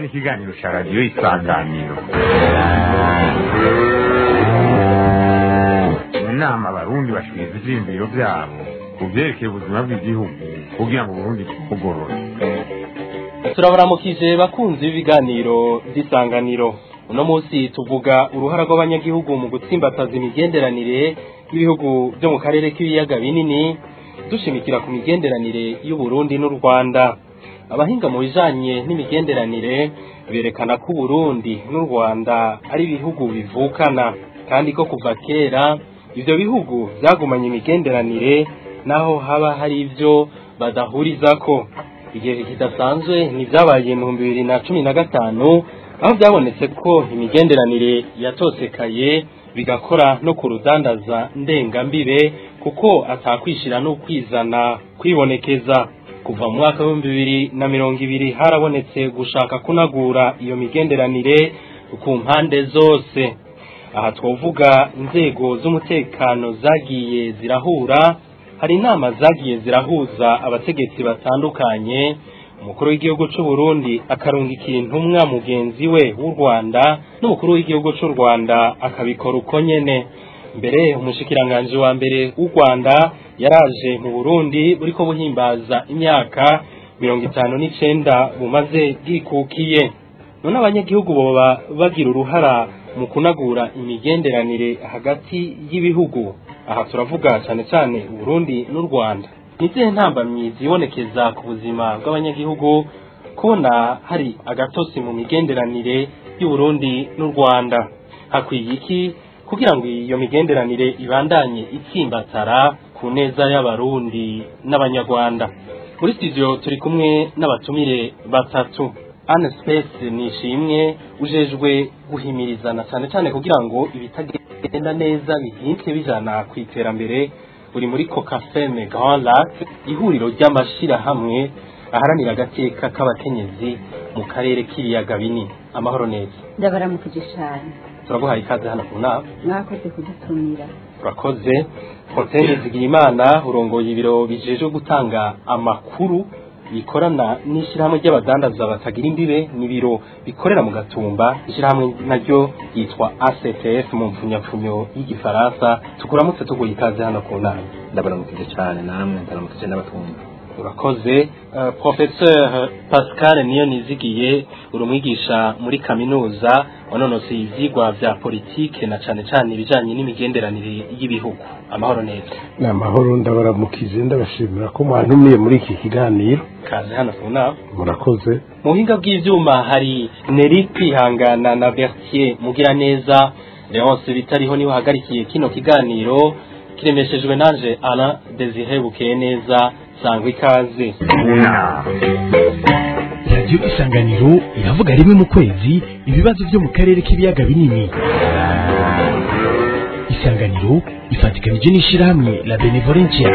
ikiganiro cya radiyo isanganiro mu nama abarundi bashikiriza ivyiyumviro vyabo ku vyerekeye ubuzima bw'igihugu kugira ngo uburundi bugorore turabaramukije bakunzi b'ibiganiro by'isanganiro uno munsi tuvuga uruhara rw'abanyagihugu mu gutsimbataza imigenderanire y'ibihugu byo mu karere k'ibiyaga binini dushimikira ku migenderanire y'uburundi n'u rwanda abahinga mu bijanye n'imigenderanire berekana ko uburundi n'u rwanda ari ibihugu bivukana kandi ko kuva kera ivyo bihugu vyagumanye imigenderanire naho haba hari ivyo badahurizako igihe kidasanzwe ntivyabaye mu bihumbi bibiri na cumi na gatanu aho byabonetse ko imigenderanire yatosekaye bigakora no ku rudandaza ndengambibe kuko atakwishira n'ukwizana kwibonekeza kuva mu mwaka w'ibihumbi bibiri na mirongo ibiri harabonetse gushaka kunagura iyo migenderanire ku mpande zose aha twovuga inzego z'umutekano zagiye zirahura hari inama zagiye zirahuza abategetsi batandukanye umukuru w'igihugu cy'u Burundi akarungikira intumwa mugenzi we w'u Rwanda n'umukuru w'igihugu cy'u Rwanda akabikora uko nyene mbere umushikiranganji wa mbere w'u Rwanda yaraje mu Burundi buriko buhimbaza imyaka mirongo itanu n'icenda bumaze bwikukiye none abanyagihugu boba bagira uruhara mu kunagura imigenderanire hagati y'ibihugu aha turavuga cyane cyane Burundi n'u Rwanda nizihe ntambamyi zibonekeza ku buzima bw'abanyagihugu kubona hari agatosi mu migenderanire y'Uburundi n'u Rwanda hakwiye iki kugira ngo iyo migenderanire ibandanye itsimbatara ku neza y'abarundi n'abanyarwanda muri studio turi kumwe n'abatumire batatu Anne Space nishimwe ujejwe guhimirizana cyane cyane kugira ngo ibitagenda neza bihinduke bijana ku iterambere uri muri Cocafeme Grand Lac ihuriro ry'amashirahamwe aharanira agateka k'abakenyezi mu karere k'ibiyaga binini amahoro neza ndabaramukije cyane turaguhaye ikaze hano ku nama mwakoze kudutumira urakoze Fontaine Zigiyimana urongoye ibiro bijejwe gutanga amakuru bikorana n'ishyirahamwe ry'abadandaza batagira imbibe n'ibiro bikorera mu gatumba ishyirahamwe naryo yitwa ACTF mu mfunyapfunyo y'igifaransa tukuramutse tuguye ikaze hano ku nama ndabaramukije cyane namwe ndaramukije n'abatumva urakoze uh, professeur Pascal niyo nizigiye uri umwigisha muri kaminuza wanonoseye ivyigwa vya politike na cane cane ibijanye n'imigenderanire y'ibihugu amahoro neza ni amahoro ndabaramukije ndabashimira ko mwantumiye muri iki kiganiro kaze hano ku nama murakoze mu buhinga bw'ivyuma hari Neri kwihangana na Bertier Mugiraneza Leonce bitariho niwe hagarikiye kino kiganiro kiremeshejwe nanje Alain Desire Bukeye neza sangwa ikaze radiyo isanganiro iravuga rimwe mu kwezi ibibazo byo mu karere k'ibiyaga binini isanganiro ifatikanije n'ishyirahamwe la benevolencia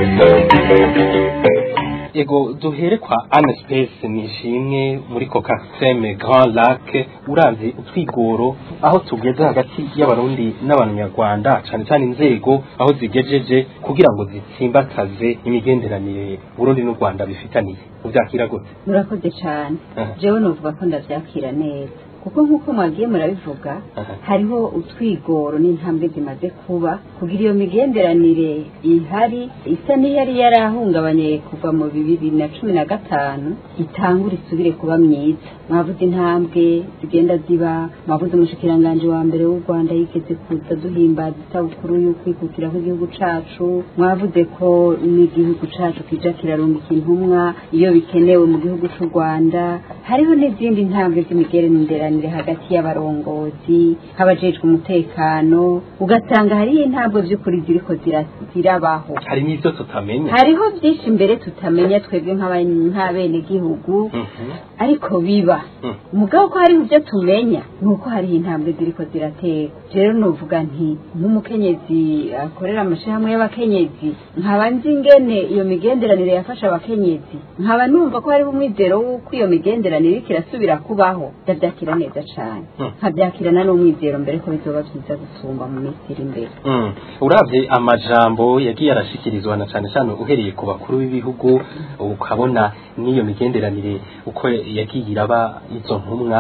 ego duhere kwa Anne Space nishimwe muri Cocafeme Grand Lac urazi utwigoro aho tugeze hagati y'abarundi n'abanyarwanda cyane cyane inzego aho zigejeje kugira ngo zitsimbataze imigenderanire Burundi n'u Rwanda bifitaniye uvyakira gute murakoze cyane Aha. jewe novuga ko ndavyakira neza kuko nk'uko mwagiye murabivuga Aha. hariho utwigoro n'intambwe zimaze kuba kugira iyo migenderanire ihari isa n'iyari yarahungabanye kuva mu bibiri na cumi na gatanu itangura isubire kuba myiza mwavuze intambwe zigenda ziba mwavuze umushikiranganji wa mbere w'u rwanda yigeze kuza duhimbaza isabukuru y'ukwikukira kw'igihugu cacu mwavuze ko n'igihugu cacu kija kirarungika intumwa iyo bikenewe mu gihugu c'u rwanda hariho n'izindi ntambwe z'imigenderanire hagati y'abarongozi nk'abajejwe umutekano ugasanga hariho intambwe vy'ukuri ziriko zira- zirabaho hari n'ivyo tutamenya hariho byinshi mbere tutamenya twebwe nk'aba- nk'abenegihugu Mhm. ariko biba Mm. umugabo ko hariho ibyo tumenya ni uko hariho intambwe ziriko ziratera rero nuvuga nti nk'umukenyezi akorera amashirahamwe y'abakenyezi nkaba nzi ingene iyo migenderanire yafasha abakenyezi nkaba numva ko hariho umwizero w'uko iyo migenderanire iriko irasubira kubaho ndavyakira neza cane Mm. nkavyakirana n'umwizero mbere ko bizoba vyiza gusumba mu minsi iri imbere Mm. uravye amajambo yagiye arashikirizwa na cane cane uhereye ku bakuru b'ibihugu ukabona n'iyo migenderanire uko yagiye iraba izo ntumwa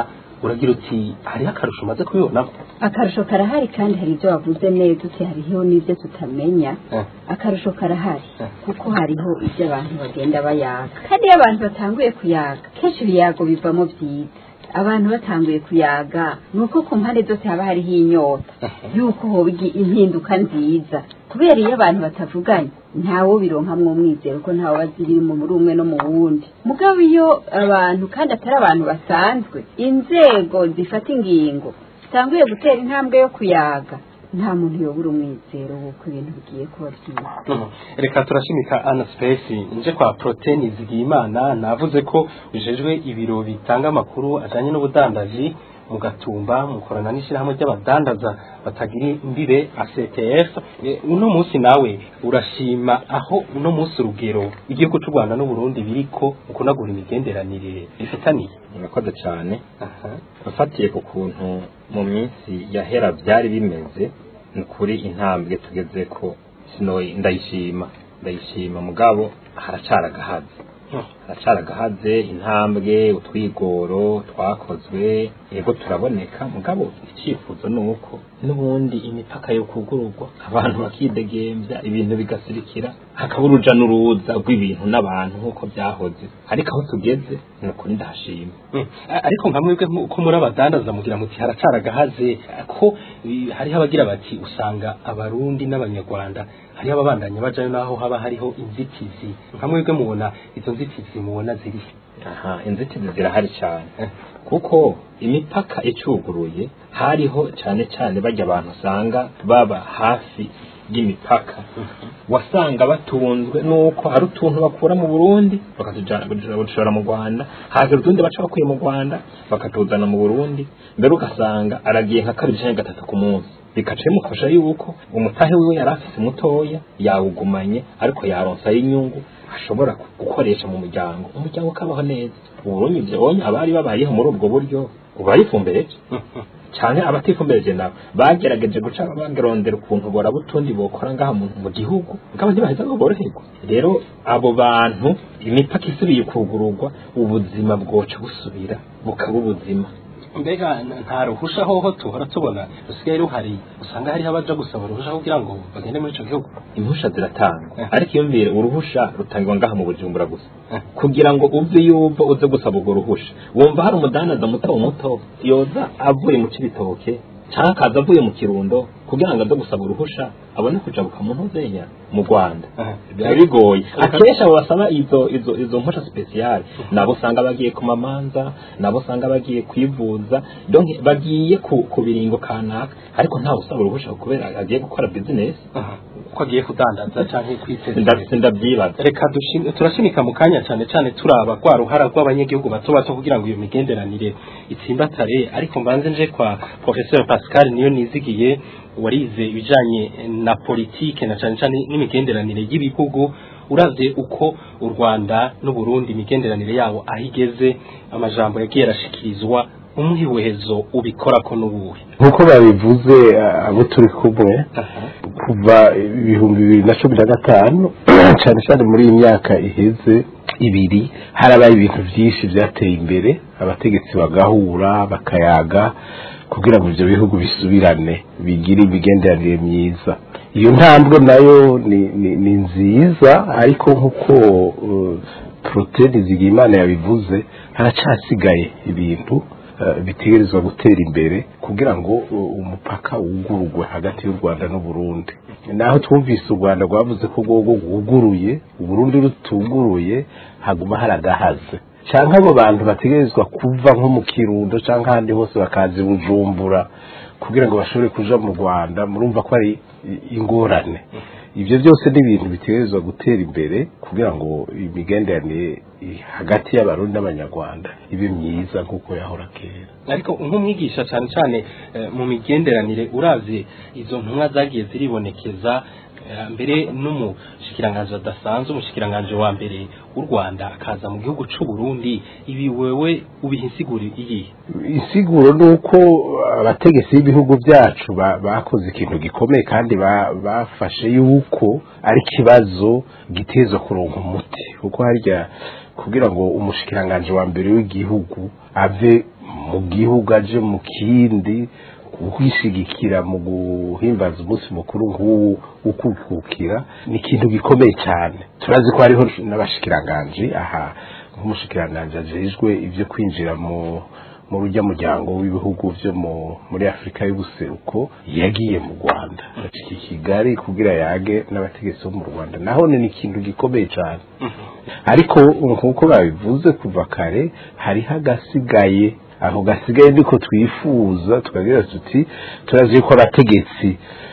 uragira uti hariho akarusho umaze kubibonamo akarusho karahari kandi hari ibyo wavuze neza uti hariho n'ibyo tutamenya Eh. akarusho karahari Eh. kuko hariho ibyo abantu bagenda bayaga kandi iyo abantu batanguye kuyaga kenshi ibiyago bivamo byiza abantu batanguye kuyaga ni uko ku mpande zose haba hariho inyota yuko hoba igi- impinduka nziza kubera iyo abantu batavuganye ntawo bironkamwo umwizero ko ntawe bazi ibiri mu muri umwe no mu wundi mugabo iyo abantu kandi atari abantu basanzwe inzego zifata ingingo zitanguye gutera intambwe yo kuyaga nta muntu yobura umwizero w'uko ibintu bigiye kuba byiza Mhm. reka turashimika ana space nje kwa protein zigiyimana navuze ko ujejwe ibiro bitanga amakuru ajanye n'ubudandaji mu gatumba mukorana n'ishyirahamwe ry'abadandaza batagira imbibe ACTF E, uno munsi nawe urashima aho uno munsi urugero igihugu cy'u Rwanda n'u Burundi biriko mu kunagura imigenderanire bifitaniye murakoze cyane aha ufatiye ku kuntu mu minsi yahera byari bimeze ni ukuri intambwe tugeze ko sino ndayishima ndayishima mugabo haracara agahazi haracara agahaze intambwe utwigoro twakozwe yego turaboneka mugabo icyifuzo ni uko n'ubundi imipaka yo kugururwa abantu bakidegembya ibintu bigasirikira hakaba uruja n'uruza rw'ibintu n'abantu nk'uko byahoze ariko aho tugeze ni ukuri ndahashima Mm. A- ariko nka mwebwe ko muri abadandaza mugira muti haracara agahaze ko i- hariho abagira bati usanga abarundi n'abanyarwanda hariho ababandanya bajayo naho haba hariho inzitizi nka mwebwe mubona izo nzitizi mubona ziri aha inzitizi zirahari cyane kuko imipaka icuguruye hariho cyane cyane bajya abantu usanga baba hafi y'imipaka wasanga batunzwe nuko hari utuntu bakura mu Burundi bakatushora mu Rwanda hagira utundi baca bakuye mu Rwanda bakatuzana mu Burundi mbere ugasanga aragiye nka kabiri cyangwa gatatu ku munsi bikaca bimufasha yuko umutahe wiwe yari afise mutoya yawugumanye ariko yaronsayo inyungu ashobora gukoresha mu muryango umuryango ukabaho neza uburundi byonye abari babayeho muri ubwo buryo ubarifumbereje cyane abatifumbereje nabo bagerageje guca bagerondera ukuntu boraba utundi bokora ngaha mu mu gihugu ngabo ntibaheza ngo boroherwa rero abo bantu imipaka isubiye kugururwa ubuzima bwoca busubira bukaba ubuzima mbega n- nta ruhusha hoho tuhora tubona rusigaye ruhari usanga hariho abaja gusaba uruhusha kugira ngo bagende muri ico gihugu impusha ziratangwa Eh. ariko iyumvire uruhusha rutangwa ngaha mu bujumbura gusa Eh. kugira ngo uve yuva uze gusaba urwo ruhusha wumva hari umudandaza muto muto yoza avuye mu cibitoke cyangwa akaza avuye mu kirundo kugira ngo aze gusaba uruhusha abone kujabuka mu ntuzenya mu rwanda Aha. biba bigoye akenshi abo basaba izo izo izo mpusha speciale nabo usanga bagiye ku mamanza nabo usanga bagiye kwivuza donc bagiye ku, ku biringo kanaka ariko ntawe usaba uruhusha kubera agiye gukora business Aha. ko agiye kudandaza canke kwiteza imbere. ndabise ndabyibaza reka dushim- turashimika mu kanya cyane cyane turaba rwa ruhara rw'abanyagihugu bato bato kugira ngo iyo migenderanire itsimbatare ariko mbanze nje kwa professeur Pascal niyo nizigiye warize ibijanye na politike na cyane cyane n'imigenderanire y'ibihugu uravye uko u Rwanda n'u Burundi imigenderanire yabo aho igeze amajambo yagiye arashikirizwa umwihezo ubikora ko n'ubuhe nk'uko babivuze eh, abo turi kumwe kuva ibihumbi bibiri na cumi na gatanu cyane cyane muri iyi myaka iheze ibiri harabaye ibintu byinshi byateye imbere abategetsi bagahura bakayaga kugira ngo ibyo bihugu bisubirane bigire imigenderanire myiza iyo ntambwe nayo ni, ni, ni nziza ariko nk'uko uh, poroteyine zigimana yabivuze haracyasigaye ibintu eh, bitegerezwa gutera imbere kugira ngo uh, umupaka wugururwe hagati y'u Rwanda n'u Burundi naho twumvise u Rwanda rwavuze ko rwogo rwuguruye u Burundi rutuguruye haguma haragahaze canke abo bantu bategerezwa kuva nko mu kirundo canke ahandi hose bakaza i bujumbura kugira ngo bashobore kuja mu rwanda murumva ko ari i- ingorane ibyo byose ni ibintu bitegerezwa gutera imbere kugira ngo imigenderanire i- hagati y'abarundi n'abanyarwanda ibe myiza nk'uko yahora kera ariko nk'umwigisha cyane cyane eh, mu migenderanire uravye izo ntumwa zagiye ziribonekeza eh, mbere n'umushikiranganje adasanzwe umushikiranganje wa mbere w'u Rwanda akaza mu gihugu c'u Burundi ibi wewe ubiha insiguro iyihe insiguro ni uko abategetsi b'ibihugu byacu ba- bakoze ikintu gikomeye kandi ba- bafashe yuko ari ikibazo giteza kuronka umuti kuko harya kugira ngo umushikiranganje wa mbere w'igihugu ave mu gihugu aje mu kindi kwishigikira mu guhimbaza umunsi mukuru nk'uwu ukukukira ni ikintu gikomeye cyane turazi ko hariho n'abashikiranganji aha nk'umushikiranganji ajejwe ibyo kwinjira mu mu rujya muryango w'ibihugu byo muri afurika y'ubuseruko yagiye mu rwanda i kigali kugira yage n'abategetsi bo mu rwanda naho ni ikintu gikomeye cyane ariko nk'uko babivuze kuva kare hariho agasigaye aho gasigaye niko twifuza tukagira tuti turazi ko abategetsi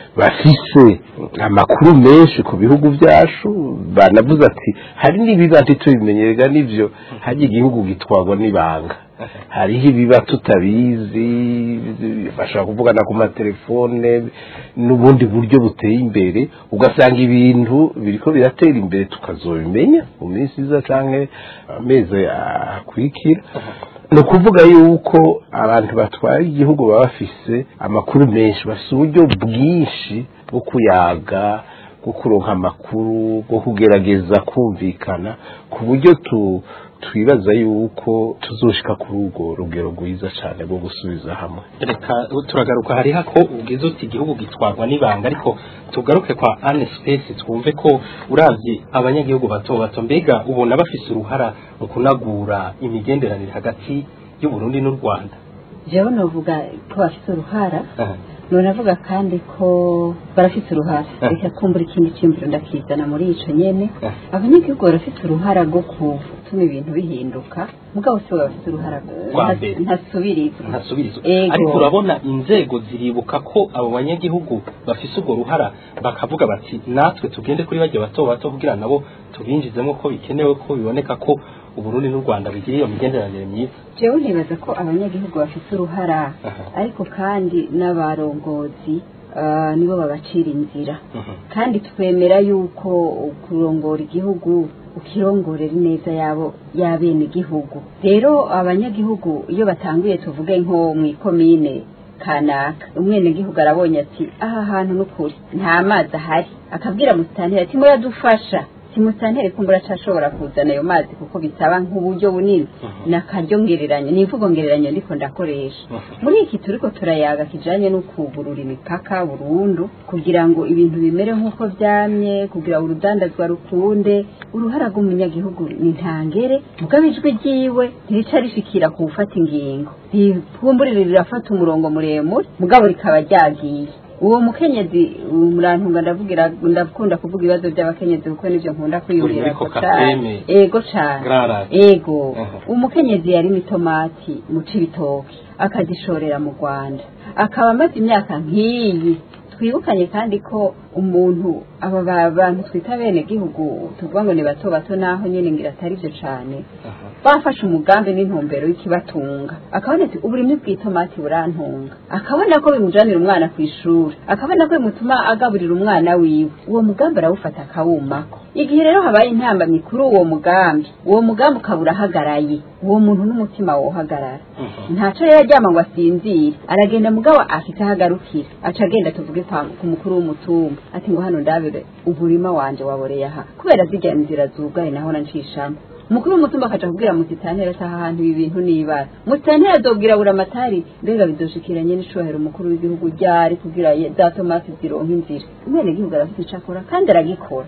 bafise amakuru menshi ku bihugu byacu banavuze ati hari n'ibiba ntitubimenyerega n'ibyo hajya igihugu gitwarwa n'ibanga hariho ibiba tutabizi bashobora kuvugana ku matelefone n'ubundi buryo buteye imbere ugasanga ibintu biriko biratera imbere tukazobimenya mu minsi iza canke amezi akurikira ni ukuvuga yuko abantu batwara igihugu baba bafise amakuru menshi bafise uburyo bwinshi bwo kuyaga bwo kuronka amakuru bwo kugerageza kumvikana ku buryo tu twibaza yuko tuzoshika kuri urwo rugero rwiza cyane rwo gusubiza hamwe reka turagaruka hariho ko ubwiza uti igihugu gitwarwa n'ibanga ariko tugaruke kwa ane sipesi twumve ko uravye abanyagihugu bato bato mbega ubona bafise uruhara mu kunagura imigenderanire hagati y'uburundi n'u rwanda jewe novuga ko bafite uruhara nonavuga kandi ko barafite uruhara reka kumbura ikindi cyumviro ndakizana muri ico nyene abanyagihugu barafite uruhara rwo gutuma ibintu bihinduka mugabo si bafite uruhara ntasubirizwa ntasubirizwa ariko urabona inzego ziribuka ko abo banyagihugu bafise urwo ruhara bakavuga bati natwe tugende kuri bajya bato bato kugira nabo tubinjizemo ko bikenewe ko biboneka ko uburundi n'u rwanda bigira iyo migenderanire myiza jewe ntibaza ko abanyagihugu bafite uruhara ariko kandi n'abarongozi nibo babacira inzira kandi twemera yuko kurongora igihugu ukirongorera ineza yabo y'abene igihugu rero abanyagihugu iyo batanguye tuvuge nko mu ikomine kanaka umwenegihugu arabonye ati aha hantu n'ukuri nta mazi ahari akabwira musitanteri ati muradufasha simusantere kumbura cashobora kuzana ayo mazi kuko bisaba nk'uburyo bunini nakaryo ngereranya ni imvugo ngereranya ndiko ndakoresha muri iki turiko turayaga kijanye no kugurura imipaka burundu kugira ngo ibintu bimere nk'uko vyamye kugira urudandazwa rukunde uruhara rw'umunyagihugu ni ntangere mugabo ijwi ryiwe ntirica rishikira ku gufata ingingo rikumbure rirafata umurongo muremure mugabo rikaba ryagiye uwo mukenyezi murantunga ndavugira ndakunda kuvuga ibibazo by'abakenyezi kuko nivyo nkunda kwiyumvira ko cyane ego cyane ego umukenyezi yari mitomati mu cibitoki akazishorera mu Rwanda akaba amaze imyaka nk'iyi twibukanye kandi ko umuntu aba bantu twita bene gihugu tuvuga ngo ni bato bato naho nyene ngira atari byo cyane bafashe umugambi n'intumbero y'ikibatunga akabona ati uburimwe bw'itomati burantunga akabona ko bimujanira umwana ku ishuri akabona ko bimutuma agaburira umwana wiwe uwo mugambi arawufata akawumako igihe rero habaye intambamyi kuri uwo mugambi uwo mugambi ukaba urahagaraye uwo muntu n'umutima wohagarara ntaco rero aryama ngo asinzire aragenda mugabo afite aho agarukira aca agenda tuvuge ku mukuru w'umutumba ati ngo hano ndabire umurima wanje waboreye aha kubera zirya nzira zugaye naho nancishamo umukuru w'umutumba akaja kubwira musitantera ati aha hantu ibi bintu nibara musitantera azobwira buri amatari mbega bidoshikiranye n'icohero umukuru w'igihugu ryari kugira za tomasi zironka inzira umwene gihugu arafite ico akora kandi aragikora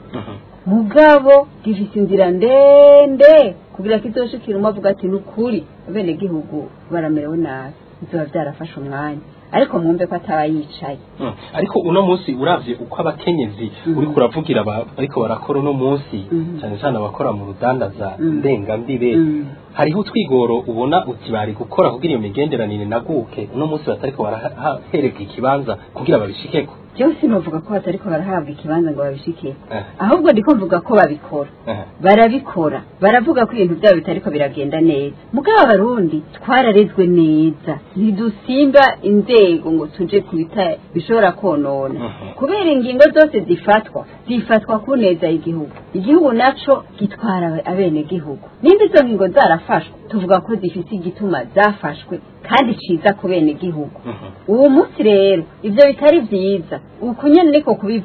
mugabo gifise inzira ndende kugira kizoshikira umwe avuga ati ni ukuri abene gihugu baramerewe nabi bizoba vyarafashe umwanya ariko mwumve ko ataba yicaye ariko uno munsi uravye uko abakenyezi uriko uravugira ariko barakora uno munsi cyane cyane abakora mu rudandaza ndengambibe hariho utwigoro ubona uti bari gukora kugira iyo migenderanire naguke uno munsi batariko barahereka ikibanza kugira babishikeko jewe sinovuga ko batariko barahabwa ikibanza ngo babishike ahubwo ndiko mvuga ko babikora barabikora baravuga ko ibintu byabo bitariko biragenda neza mugabo abarundi twararezwe neza ntidusimba inzego ngo tuje kubita bishobora konona kubera ingingo zose zifatwa zifatwa ku neza y'igihugu igihugu naco gitwara abene gihugu nimba izo ngingo zarafashwe tuvuga ko zifite igituma zafashwe kandi ciza ku bene gihugu uwo munsi rero ivyo bitari vyiza uku nyene niko kubivuga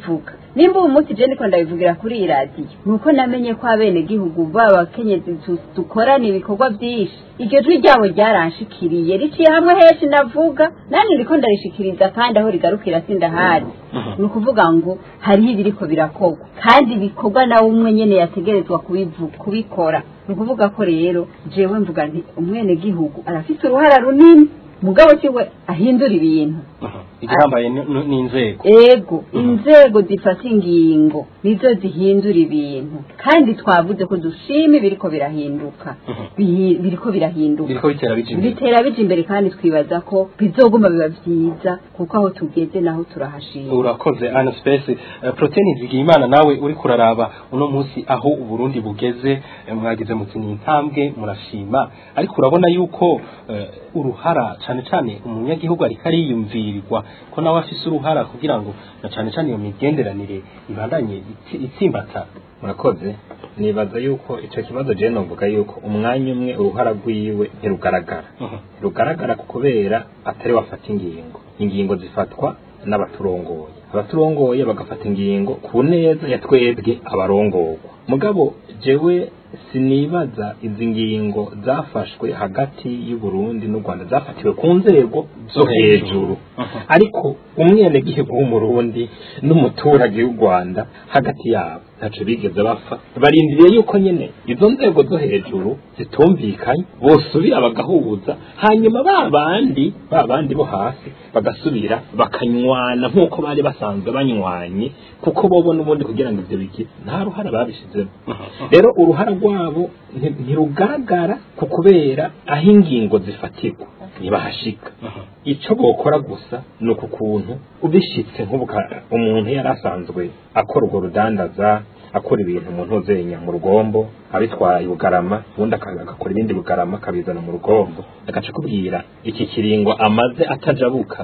nimba ubu munsi je ndiko ndabivugira kuri iyi radiyo ni uko namenye ko abenegihugu b'abakenyezi tu- dukorana ibikorwa byinshi iryo jwi ryabo ryaranshikiriye riciye hamwe henshi ndavuga nanjye ndiko ndarishikiriza kandi aho rigarukira sindahari ni ukuvuga ngo hariho ibiriko birakorwa kandi bikorwa nawe umwe nyene yategerezwa kubivu- kubikora ni ukuvuga ko rero jewe mvuga nti umwenegihugu arafite uruhara runini mugabo siwe ahindura ibintu igihambaye ni- ni- ni inzego ego inzego zifata ingingo nizo zihindura ibintu kandi twavuze ko dushima ibiriko birahinduka Bihi- biriko birahinduka biriko bitera bija imbere bitera bija imbere kandi twibaza ko bizoguma biba vyiza kuko aho tugeze naho turahashima urakoze ana space uh, protein zigiye imana nawe uri kuraraba uno munsi aho uburundi bugeze eh, mwagize muti ni intambwe murashima ariko urabona yuko eh, uruhara cane cane umunyagihugu ariko ariyumvirirwa ko nawe afise uruhara kugira ngo na cane cane iyo migenderanire ibandanye itsi- itsimbata murakoze nibaza yuko icyo kibazo je novuga yuko umwanya umwe uruhara rwiwe ntirugaragara rugaragara ku kubera atari wafata ingingo ingingo zifatwa n'abaturongoye abaturongoye bagafata ingingo ku neza ya twebwe abarongorwa mugabo jewe sinibaza izi ngingo zafashwe hagati y'u Burundi n'u Rwanda zafatiwe ku nzego zo hejuru ariko umwenegihugu w'umurundi n'umuturage w'u Rwanda hagati yabo ntaco bigeze bapfa barindiriye yuko nyene izo nzego zo hejuru zitumvikanye bosubira bagahuza hanyuma ba bandi ba bandi bo hasi bagasubira bakanywana nk'uko bari basanzwe banywanye kuko bobo n'ubundi kugira ngo ivyo bigi nta ruhara babishizemo rero uruhara rwabo nti- ntirugaragara ku kubera aho ingingo zifatirwa ntibahashika ico bokora gusa ni uku kuntu ubishitse nk'ubuka umuntu yari asanzwe akora urwo rudandaza akora ibintu mu ntuzenya mu rugombo abitwaye bugarama ubundi aka- agakora ibindi bugarama akabizana mu rugombo agaca kubwira iki kiringo amaze atajabuka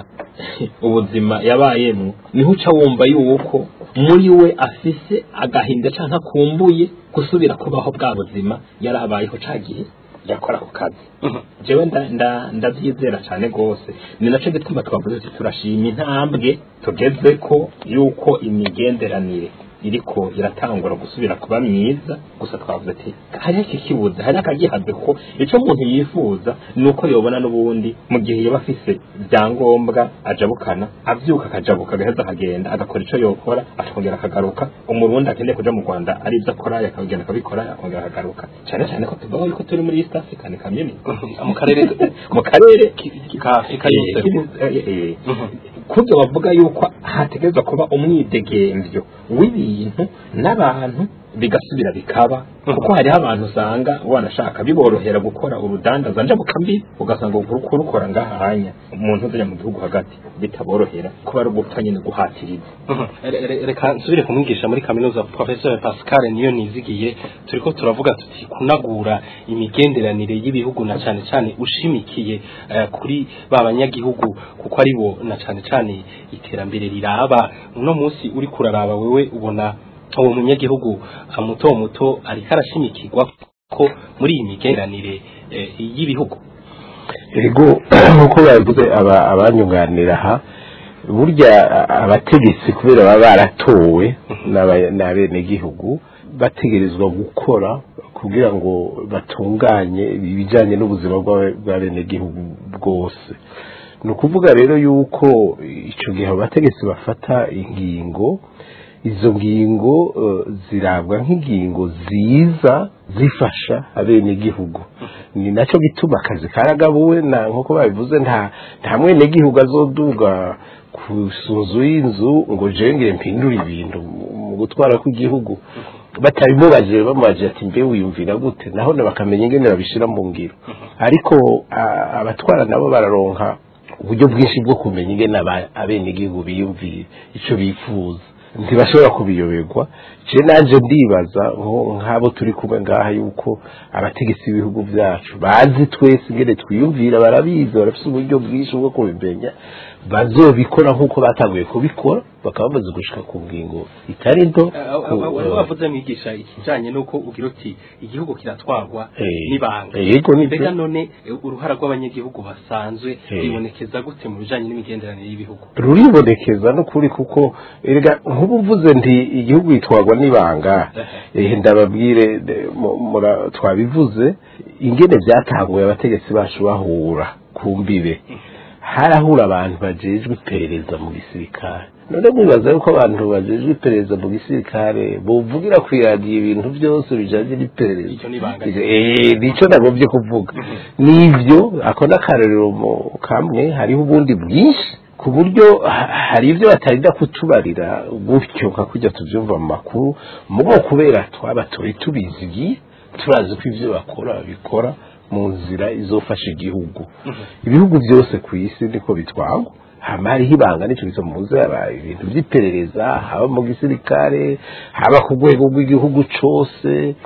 ubuzima yabayemo niho uca wumva yuko muri we afise agahinda canke akumbuye gusubira kubaho bwa buzima yari abayeho ca gihe yakora ku kazi jewe nda- nda- ndavyizera cane gose ni naco gituma twavuze tuti turashima intambwe tugeze ko yuko imigenderanire iriko iratangura gusubira kuba myiza gusa twavuze ati hariho iki kibuze hariho akagihaze ko ico umuntu yifuza ni uko yobona n'ubundi mu gihe yaba afise ibyangombwa ajabukana avyuka akajabuka agaheza akagenda agakora ico yokora akongera akagaruka umurundi akeneye kuja mu rwanda ari ivyo akora yakagenda akabikora akongera akagaruka cane cane ko tuvuga yuko turi muri east african community mu karere mu karere ka Afrika yose kubyo bavuga yuko hategerezwa kuba umwidegemvyo w'ibintu n'abantu bigasubira bikaba kuko hariho abantu usanga wanashaka biborohera gukora urudandaza njabukambi ugasanga kurukora ngaha hanya umuntu uzajya mu gihugu hagati bitaborohera kuba ari ugupfa nyine guhatiriza Re- re- reka nsubire kumwigisha muri kaminuza professor Pascal niyo nizigiye turiko turavuga tuti kunagura imigenderanire y'ibihugu na cane cane ushimikiye eh, kuri ba banyagihugu kuko ari bo na cane cane iterambere riraba uno munsi uri kuraraba wewe ubona uwo munyagihugu ah, muto muto ariko arashimikirwa ko muri iyi migenderanire eh, y'ibihugu ego nk'uko babivuze aba- abanyunganira aha burya a- abategetsi kubera baba baratowe n'aba- n'abenegihugu bategerezwa gukora kugira ngo batunganye ibijyanye n'ubuzima bw'abe- bw'abenegihugu bwose ni ukuvuga rero yuko icyo gihe abo bategetsi bafata ingingo izo ngingo eh, zirabwa nk'ingingo ziza zifasha abenegihugu ni nacyo gituma akazi karagabuwe na nk'uko babivuze nta nta mwenegihugu azoduga ku nzu y'inzu ngo jengere mpindure ibintu mu gutwara kw'igihugu batabimubajije bamubajije ati mbe wiyumvira gute naho na bakamenya ingene babishira mu ngiro ariko a- abatwara nabo bararonka uburyo bwinshi bwo kumenya ingene aba- abenegihugu biyumvira ico bifuza ntibashobora kubiyoberwa je nanje ndibaza nko- nk'abo turi kumwe ngaha yuko abategetsi b'ibihugu byacu bazi twese ingene twiyumvira barabizi barafise uburyo bwinshi bwo kubimenya bazobikora nk'uko batanguye kubikora bakaba bamaze gushika ku ngingo itari nto ku- wari wavuze mwigisha ikijanye n'uko ugira uti igihugu kiratwarwa Eh, n'ibanga yego nibyo. mbega none eh, uruhara rw'abanyagihugu basanzwe Eh. ribonekeza gute mu bijanye n'imigenderanire y'ibihugu ruribonekeza n'ukuri kuko erega nk'ubu mvuze nti igihugu gitwarwa n'ibanga eh, ndababwire de- mu- mura- twabivuze ingene byatanguye abategetsi bacu bahura ku mbibe harahura abantu bajejwe iperereza mu gisirikare none mwibaza yuko abantu bajejwe iperereza mu gisirikare bovugira ku iradiyo ibintu byose bijanye n'iperereza Icyo ni ibanga. Eh, nico nagomvye kuvuga nivyo ako n'akarorero mu kamwe hariho ubundi bwinshi ku buryo ha- hari ibyo batarinda kutubarira gutyo nka kujya tubyumva mu makuru mugo kubera twabatoye tubizigiye turazi ko ibyo bakora babikora mu nzira izofasha igihugu ibihugu byose ku isi niko bitwagwa hama hariho ibanga nicyo biza mu nzira ibintu by'iperereza haba mu gisirikare haba ku rwego rw'igihugu cose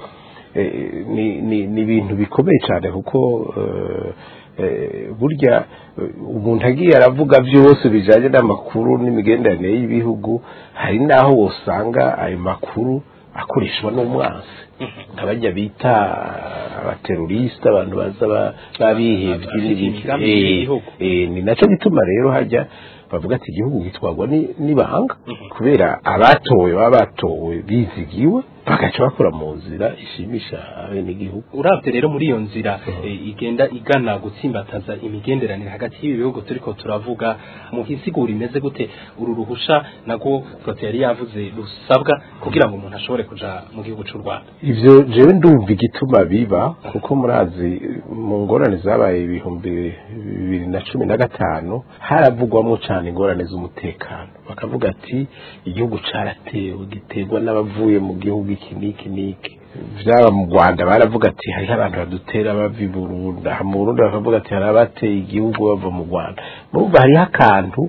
eh, ni ni ni ibintu bikomeye cyane kuko eh, eh, burya eh, umuntu agiye aravuga byose bijanye n'amakuru n'imigenderanire y'ibihugu hari n'aho wosanga ayo makuru akoreshwa n'umwansi nk'abajya bita abaterorisite abantu baza ba- babihevye n'ibindi. imigambi Eh, y'igihugu. eh, ni nacyo gituma rero hajya bavuga ati igihugu gitwarwa ni- n'ibanga kubera abatowe baba batowe bizigiwe bagaca bakora mu nzira ishimisha abenegihugu uravye rero muri iyo nzira eh, igenda igana gutsimbataza imigenderanire hagati y'ibi bihugu turiko turavuga mu hisigura imeze gute uru ruhusha nagwo Prote yari yavuze rusabwa kugira ngo umuntu ashobore kuja mu gihugu c'u Rwanda ivyo jewe ndumva igituma biba kuko murazi mu ngorane zabaye ibihumbi bibiri na cumi na gatanu haravugwamo cane ingorane z'umutekano bakavuga ati igihugu caratewe giterwa n'abavuye mu gihugu iki n'iki n'iki vyaba mu rwanda baravuga ati hariho abantu badutera bava i burundi aha mu burundi bakavuga ati hari abateye igihugu bava mu rwanda murumva hariho akantu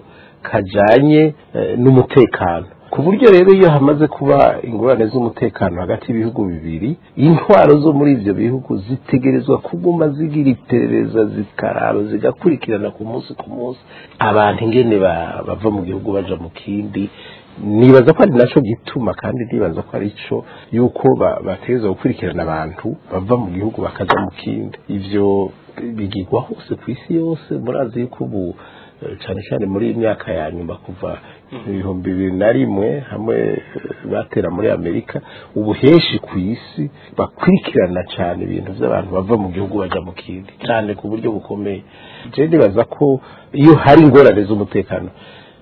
kajanye eh, n'umutekano ku buryo rero iyo hamaze kuba ingorane z'umutekano hagati y'ibihugu bibiri intwaro zo muri ivyo bihugu zitegerezwa kuguma zigira iperereza zikaraba zigakurikirana ku munsi ku munsi abantu ingene ba- bava mu gihugu baja mu kindi nibaza ko ari naco gituma kandi nibaza ko ari cyo yuko ba- bategerezwa gukurikirana abantu bava mu gihugu bakaja mu kindi ivyo bigirwa hose ku isi yose murazi yuko ubu eh, cyane cyane muri iyi myaka ya nyuma kuva ibihumbi bibiri na rimwe hamwe eh, batera muri amerika ubu henshi ku isi bakurikirana cyane ibintu by'abantu bava mu gihugu baja mu kindi cyane ku buryo bukomeye je nibaza ko iyo hari ingorane z'umutekano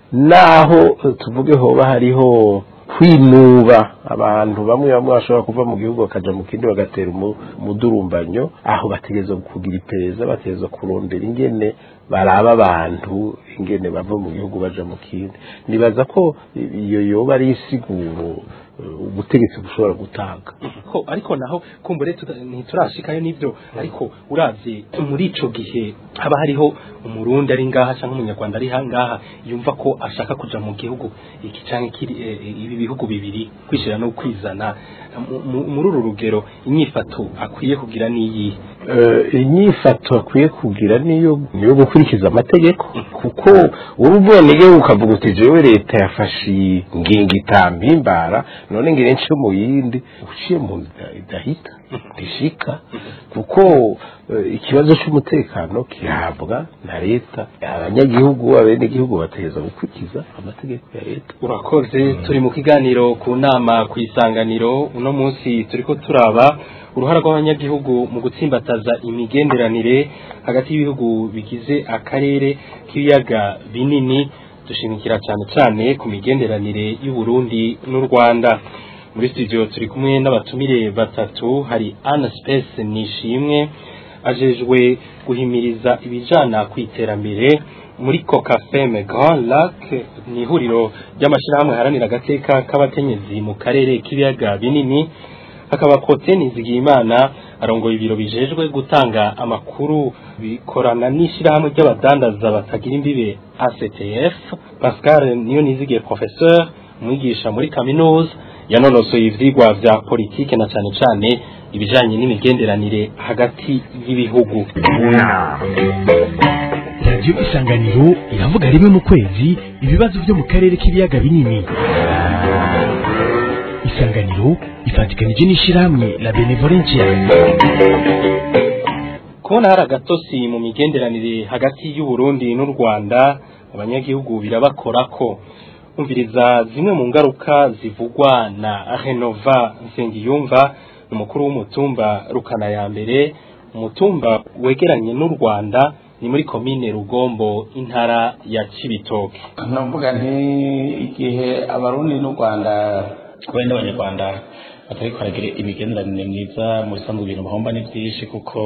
naho eh, tuvuge hoba hariho kwinuba abantu bamwe bamwe bashobora kuva mu gihugu bakaja mu kindi bagatera umu- umudurumbanyo aho bategereza kugira iperereza bategereza kurondera ingene baraba abantu ingene bava mu gihugu baja mu kindi nibaza ko iyo yoba ari isiguro eh, ubutegetsi bushobora gutanga ko ariko naho kumbure tuta- ntiturashikayo n'ivyo ariko uravye muri ico gihe haba hariho umurundi ari ngaha canke umunyarwanda ari ngaha yumva ko ashaka kuja mu gihugu iki canke kiri eh, eh, ibi bihugu bibiri kwishira no kwizana Mu- mu- muri uru rugero inyifato akwiye kugira niyi Eh, inyifato akwiye kugira niyo niyo gukurikiza amategeko kuko urubona iyo ukavuga uti jewe leta yafashe iyi ngingo itampimbara none ngire nce mu yindi uciye mu nzira idahita ntishika kuko eh, ikibazo cy'umutekano kihabwa na leta abanyagihugu abenegihugu bategereza gukurikiza amategeko ya leta urakoze turi mu kiganiro ku nama ku isanganiro uno munsi turiko turaba uruhara rw'abanyagihugu mu gutsimbataza imigenderanire hagati y'ibihugu bigize akarere k'ibiyaga binini dushimikira cyane cyane ku migenderanire y'u Burundi n'u Rwanda muri studio turi kumwe n'abatumire batatu hari Anna Space Nishimwe ajejwe guhimiriza ibijana ku iterambere muri Cocafem Grand Lac ni ihuriro ry'amashyirahamwe haranira agateka k'abakenyezi mu karere k'ibiyaga binini hakaba Kote Nizigiyimana arongoye ibiro bijejwe gutanga amakuru bikorana n'ishyirahamwe ry'abadandaza batagira imbibe ACTF Pascal niyo nizigiye professeur umwigisha muri kaminuza yanonosoye ivyigwa vya politike na cane cane ibijanye n'imigenderanire hagati y'ibihugu radiyo isanganiro iravuga rimwe mu kwezi ibibazo byo mu karere k'ibiyaga binini isanganiro ifatikanije n'ishyirahamwe la benevolencia kubona hari agatosi mu migenderanire hagati y'uburundi n'u rwanda abanyagihugu birabakorako umviriza zimwe mu ngaruka zivugwa na renova nsengiyumva umukuru w'umutumba rukana ya mbere umutumba wegeranye n'u rwanda ni muri komine rugombo intara ya cibitoke navuga nti igihe abarundi n'u rwanda wenda abanyarwanda batari kwaragira imigenderanire myiza mu bisanzwe ibintu bahomba ni byinshi kuko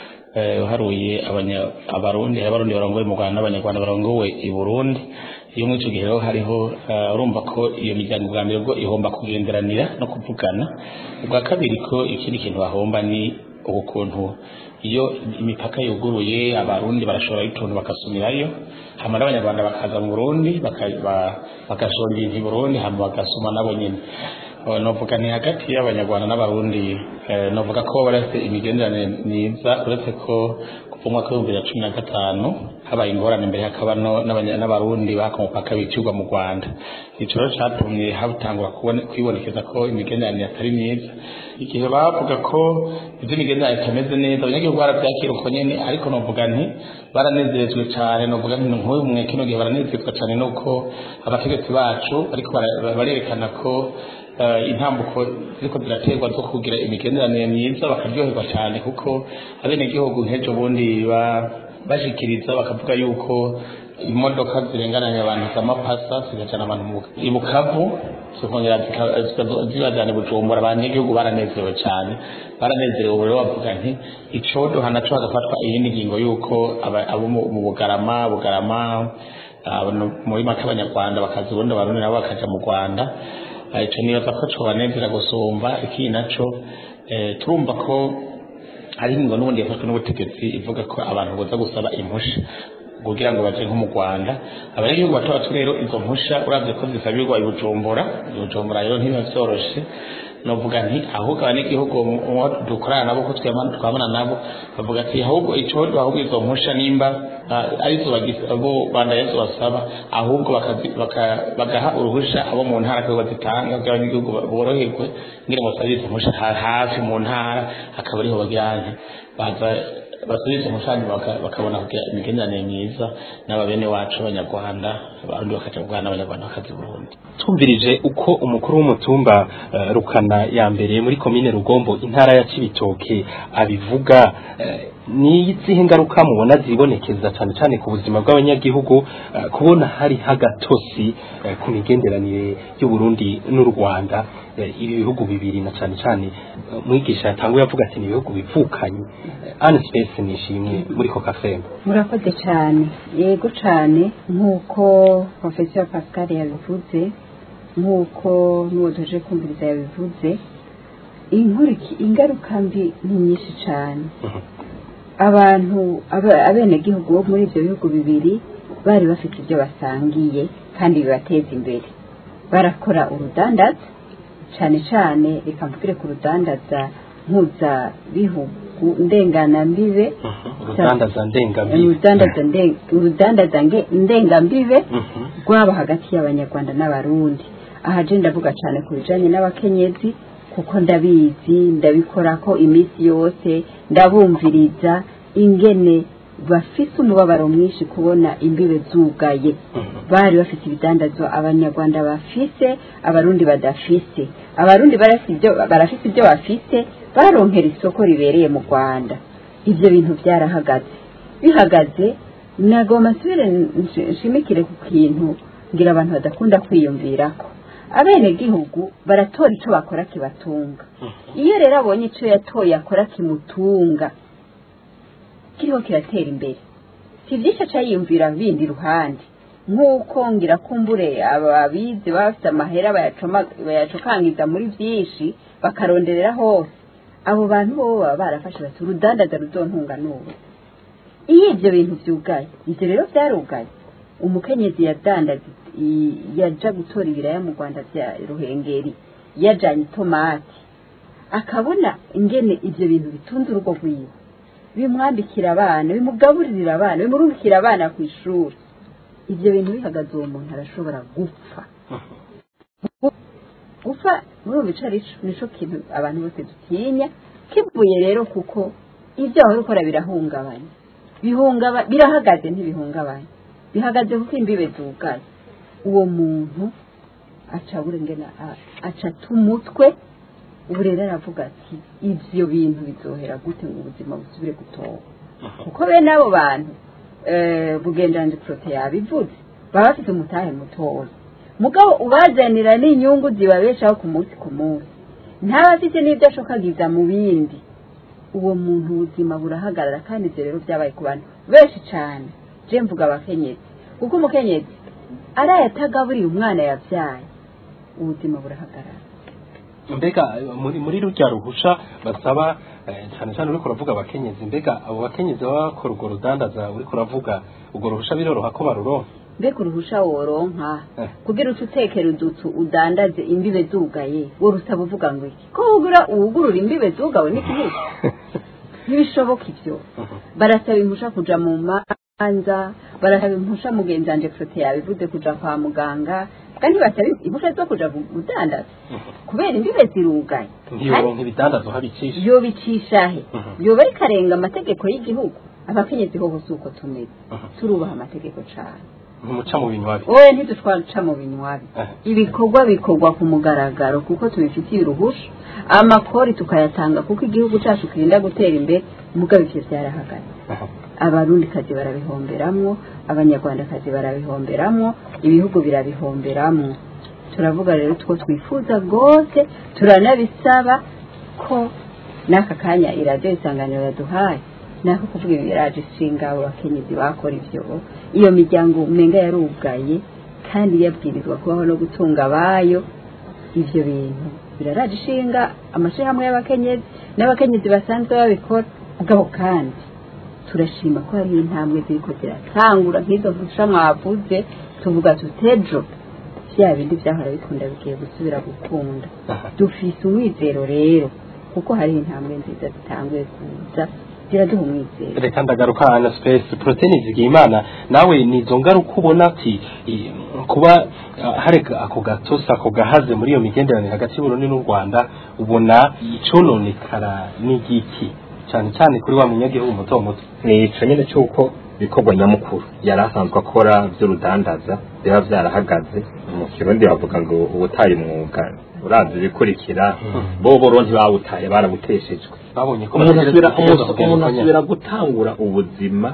uharuye abarundi abarundi barongowe mu rwanda n'abanyarwanda barongowe i burundi iyo muri icyo gihe rero hariho urumva ko iyo miryango bwa mbere bwo ihomba kugenderanira no kuvugana ubwa kabiri ko ikindi kintu bahomba ni ukuntu iyo imipaka yuguruye abarundi barashora ituntu bagasumirayo hama n'abanyarwanda bakaza mu burundi bagashora ibintu i burundi hama bagasuma nabo nyine novuga ni hagati y'abanyarwanda n'abarundi novuga ko barafite imigenderanire myiza uretse ko kuva umwaka w'ibihumbi bibiri na cumi na gatanu habaye ingorane mbere hakaba n'abarundi baka umupaka bicirwa mu rwanda ico rero catumye hatangura kwibonekeza ko imigenderanire atari myiza igihe bavuga ko ivy'imigenderanire itameze neza abanyagihugu baravyakira uko nyene ariko novuga nti baranezerejwe cane novuga nti nk'uyu mwe kino gihe baranezerwa cane nuko abategetsi bacu bariko barerekana ko intambuko ziriko ziraterwa zo kugira imigenderanire myiza bakaryoherwa cyane kuko abenegihugu nk'ejo bundi bashikiriza bakavuga yuko imodoka zirengananya abantu zamapasa zigajana abantu i bukavu zikongera zibajana i bujumbura abanyagihugu baranezerewe cyane baranezerewe rero bavuga nti icodoha naco hagafatwa iyindi ngingo yuko abo mu bugarama bugarama muri make abanyarwanda bakaza ubundi abarundi nabo bakaja mu rwanda ico nibaza ko cobanezera gusumba ikindi naco turumva ko hari ingingo n'ubundi yafashwe n'ubutegetsi ivuga ko abantu boza gusaba impusha kugira ngo baje nko mu Rwanda abanyagihugu bato bato rero izo mpusha uravye ko zisabirwa i Bujumbura i Bujumbura rero ntibiba vyoroshe novuga nti ahubwo abanyagihugu dukorana nabo ko twabana nabo bavuga ati ahubwo ico ahubwo izo mpusha nimba arizo abo banda yesu basaba ahubwo bagaha uruhusha abo mu ntara ko bazitanga kugira abanyagihugu boroherwe ngira ngo basabe izo mpusha hafi mu ntara akaba ariho bagira baza basubiza umushani bakabona kugira imigenderanire myiza n'ababene wacu abanyarwanda abarundi bakaja mu rwanda abanyarwanda bakaza burundi twumvirije uko umukuru w'umutumba uh, rukana ya mbere muri komine rugombo intara ya cibitoke abivuga uh, ni izihe ngaruka mubona zibonekeza cyane cyane ku buzima bw'abanyagihugu uh, kubona hari hagatosi ku migenderanire y'uburundi n'u rwanda ibi bihugu bibiri na cyane cyane mwigisha yatanguye avuga ati ni ibihugu bivukanye ane space nishimwe muri coca fembe murakoze cyane yego cyane nk'uko professeur pascal yabivuze nk'uko n'uwo tuje kumviriza yabivuze ingaruka mbi ni nyinshi cyane abantu abenegihugu bo muri ibyo bihugu bibiri bari bafite ibyo basangiye kandi bibateza imbere barakora urudandaza cyane cyane reka mvugire ku rudandaza mpuzabihugu ndenganambibe urudandaza ndengambibe rwaba hagati y'abanyarwanda n'abarundi aha je ndavuga cyane ku bijanye n'abakenyezi kuko ndabizi ndabikora ko iminsi yose ndabumviriza ingene bafise umubabaro mwinshi kubona imbibe zugaye bari bafite ibidandazwa abanyarwanda bafise abarundi badafise abarundi barafise ibyo bafise baronkera isoko ribereye mu rwanda ibyo bintu byarahagaze bihagaze nagomba nsubire nshimikire ku kintu ngira abantu badakunda kwiyumvirako abenegihugu baratora icyo bakora kibatunga iyo rero abonye icyo yatoye akora kimutunga kiriho kiratera imbere si byinshi aca yiyumvira bindi iruhande nk'uko ngira kumbure ababizi baba bafite amahera bayacokangiza muri byinshi bakaronderera hose abo bantu bo baba barafashe bati urudandaza ruzontunga n'ubu iyo ibyo bintu byugaye ibyo rero byarugaye umukenyezi yadandaza yaja gutora ibiraya mu rwanda bya ruhengeri yajanye itomati akabona ingene ibyo bintu bitunze urugo rwiwe bimwambikira abana bimugaburirira abana bimurungikira abana ku ishuri ibyo bintu bihagaze uwo muntu arashobora gupfa gupfa muri ubu bica nico kintu abantu bose dutinya kivuye rero kuko ibyo wahora ukora birahungabanya bihungaba birahagaze ntibihungabanye bihagaze kuko imbibe zugaye uwo muntu aca burengena aca tumutwe ubu rero aravuga ati ibyo bintu bizohera gute ngo ubuzima busubire gutoha kuko bene abo bantu bugendanzi porote yabivuze baba bafite umutahe mutoya mugabo ubazanira n'inyungu zibabeshaho ku munsi ku munsi ntaba afite n'ibyo ashokagiza mu bindi uwo muntu ubuzima burahagarara kandi ibyo rero byabaye ku bantu benshi cyane je mvuga abakenyezi kuko umukenyezi araye atagaburiye umwana yabyaye ubuzima burahagarara mbega muri muri rujya ruhusha basaba cyane cyane uriko uravuga abakenyezi mbega abo bakenyezi baba bakora urwo rudandaza uriko uravuga urwo ruhusha biroroha ko baruronka mbega uruhusha woronka kugira uce utekera udutu udandaze imbibe zugaye wowe usaba uvuga ngo iki ko wugura uwugurura imbibe zugawe n'ikibuga ntibishoboka ibyo barasaba impusha kuja mu manza barasaba impusha mugenzi wanje prote yabivuze kuja kwa muganga kandi basaba impusha zo kuja gudandaza kubera imbibe zirugaye ntiyoronka ibidandazo habicisha yobicisha he yoba ariko arenga amategeko y'igihugu abakenyezi hoho si uko tumeze turubaha amategeko cane ntumuca mu binywabi wowe ntidutwaca mu binywabi ibikorwa bikorwa ku mugaragaro kuko tubifitiye uruhusha amakori tukayatanga kuko igihugu cyacu kirinda gutera imbere mugabo ivyo vyarahagaze abarundikazi barabihomberamwo abanyarwandakazi barabihomberamwo ibihugu birabihomberamwo turavuga rero two twifuza rwose turanabisaba ko n'aka kanya iradiyo isanganiro yaduhaye nako kuvuga ibi biraje ishinga abo bakenyezi bakora ivyo iyo miryango umenga yarugaye kandi yabwirizwa kubaho no gutunga abayo ivyo bintu biraraje ishinga amashirahamwe y'abakenyezi n'abakenyezi basanzwe babikora mugabo kandi turashima ko hariho intambwe ziriko ziratangura nk'izo mfusha mwavuze tuvuga tutejo vya bindi vyahora bikunda bigiye gusubira gukunda dufise umwizero rero kuko hariho intambwe nziza zitanguye kuza ziraduha umwizero reka ndagaruka na space protein zigiye imana nawe nizo ngaruka ubona ati i- kuba ah, hari ako gatosi ako gahaze muri iyo migenderanire hagati y'uburundi n'u rwanda ubona icononekara n'igiki cyane cyane kuri wa munyagihugu muto muto ni ico nyene c'uko ibikorwa nyamukuru yari asanzwe akora vy'urudandaza biba vyarahagaze mu kirundi bavuga ngo ubutaye umwuga urazi ibikurikira bobo ro ntibawutaye barabuteshejwe babonye ko umuntu bategerezwa asubira kugenda umuntu kugenda umuntu uko nyene. asubira gutangura ubuzima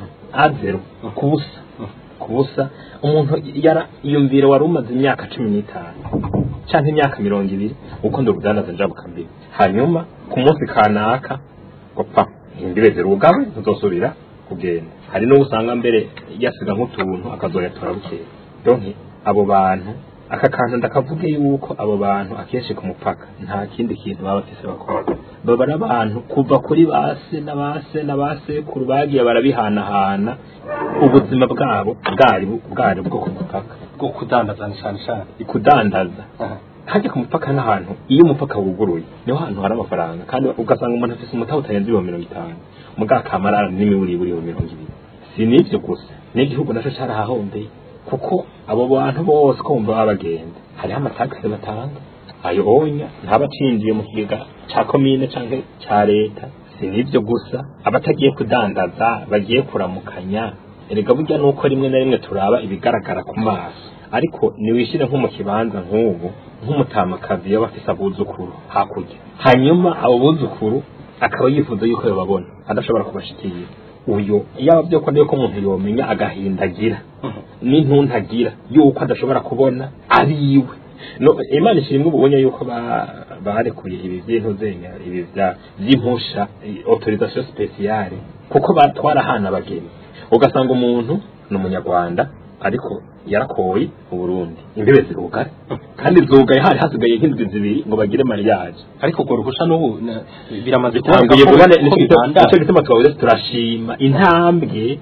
azero kubusa kubusa umuntu yara iyumvire wari umaze imyaka cumi n'itanu canke imyaka mirongo ibiri ukunda urudandaza njabuka mbere hanyuma ku munsi kanaka gopfa imbibe zirugawe ntuzosubira kugenda hari n'uwo usanga mbere yasiga nk'utuntu akazoyatora bukeye donke abo bantu aka kantu ndakavuge yuko abo bantu akenshi ku mupaka nta kindi kintu baba bafise bakora baba ari abantu kuva kuri base na base na basekuru bagiye barabihanahana ubuzima bwabo bwari bwari bwo ku mupaka bwo kudandaza ni cyane cyane kudandaza hajya ku mupaka n'ahantu iyo umupaka wuguruye niho hantu hari amafaranga kandi ugasanga umuntu afite umutahe utarenze ibihumbi mirongo itanu mugakamara n'imiburiburi ibihumbi mirongo ibiri si n'ibyo gusa n'igihugu nacyo cyarahahombeye kuko abo bantu bose ko bumva baba bagenda hariho amatagisi batanga ayo onya ntaba acinjiye mu kigega cya komine cyangwa cya leta si n'ibyo gusa abatagiye kudandaza bagiye kuramukanya erega burya nuko rimwe na rimwe turaba ibigaragara ku maso ariko niwishyire nko mu kibanza nk'ubu nk'umutamakazi yaba afise abuzukuru hakurya hanyuma abo buzukuru akaba yifuza yuko bababona adashobora kubashikira uyo yaba byo ko ndiyo ko umuntu yomenya agahindagira n'intuntagira yuko adashobora kubona ari iwe no imana ishimwe ubonye yuko ba- barekuye ibi by'intuzenya ibi bya- by'impusha i- autorisation spéciale kuko batwara hana abageni ugasanga umuntu ni umunyarwanda ariko yarakoye mu Burundi imbibe zirugare kandi zugaye hari hasigaye nk'indwi zibiri ngo bagire mariage ariko urwo ruhusha n'ubu na- biramaze bitanguye ko- kubona ko bibandanya. nicyo gituma twavuze turashima intambwe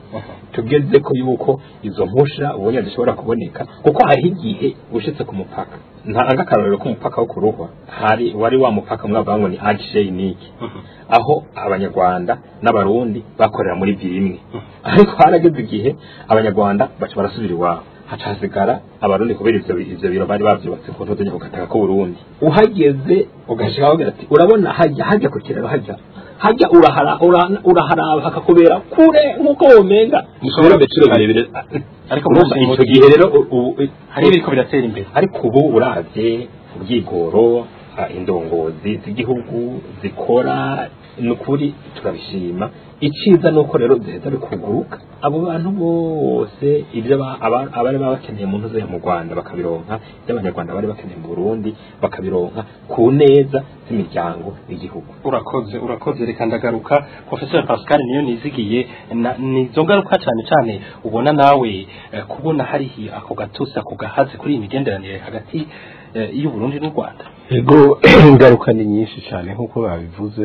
tugeze ko yuko izo mpusha ubonye zishobora kuboneka kuko hariho igihe ushitse ku mupaka ntanga akarorero k'umupaka wo kuruhwa hari wari wa mupaka mwavuga ngo ni agisheyiniki aho abanyarwanda n'abarundi bakorera muri bimwe ariko harageze igihe abanyarwanda baca barasubira iwabo haca hasigara abarundi kubera ivyo ivyo biro bari bavyubatse ku ntuzenye ku gataka k'uburundi uhageze ugashika aho ati urabona hajya hajya ku kiraro hajya hajya urahara ura- uraharaba hakakubera kure nk'uko womenga Mushobora- ibirometero birebire ariko urumva muri- ico gihe rero u- u- hari ibiriko biratera imbere ariko ubu uravye ubwigoro ah, indongozi z'igihugu zikora nukuri turabishima iciza nuko rero ziheza bikuguruka abo bantu bose ibyo aba- aba- abari baba bakeneye mu ntuzo mu Rwanda bakabironka ibyo abanyarwanda bari bakeneye mu Burundi bakabironka ku neza z'imiryango y'igihugu urakoze urakoze reka ndagaruka professeur Pascal niyo nizigiye na- nizo ngaruka cyane cyane ubona nawe eh, kubona hari ako gatusi ako gahazi kuri iyi migenderanire hagati eh, y'u Burundi n'u Rwanda ego ingaruka ni nyinshi cyane nk'uko babivuze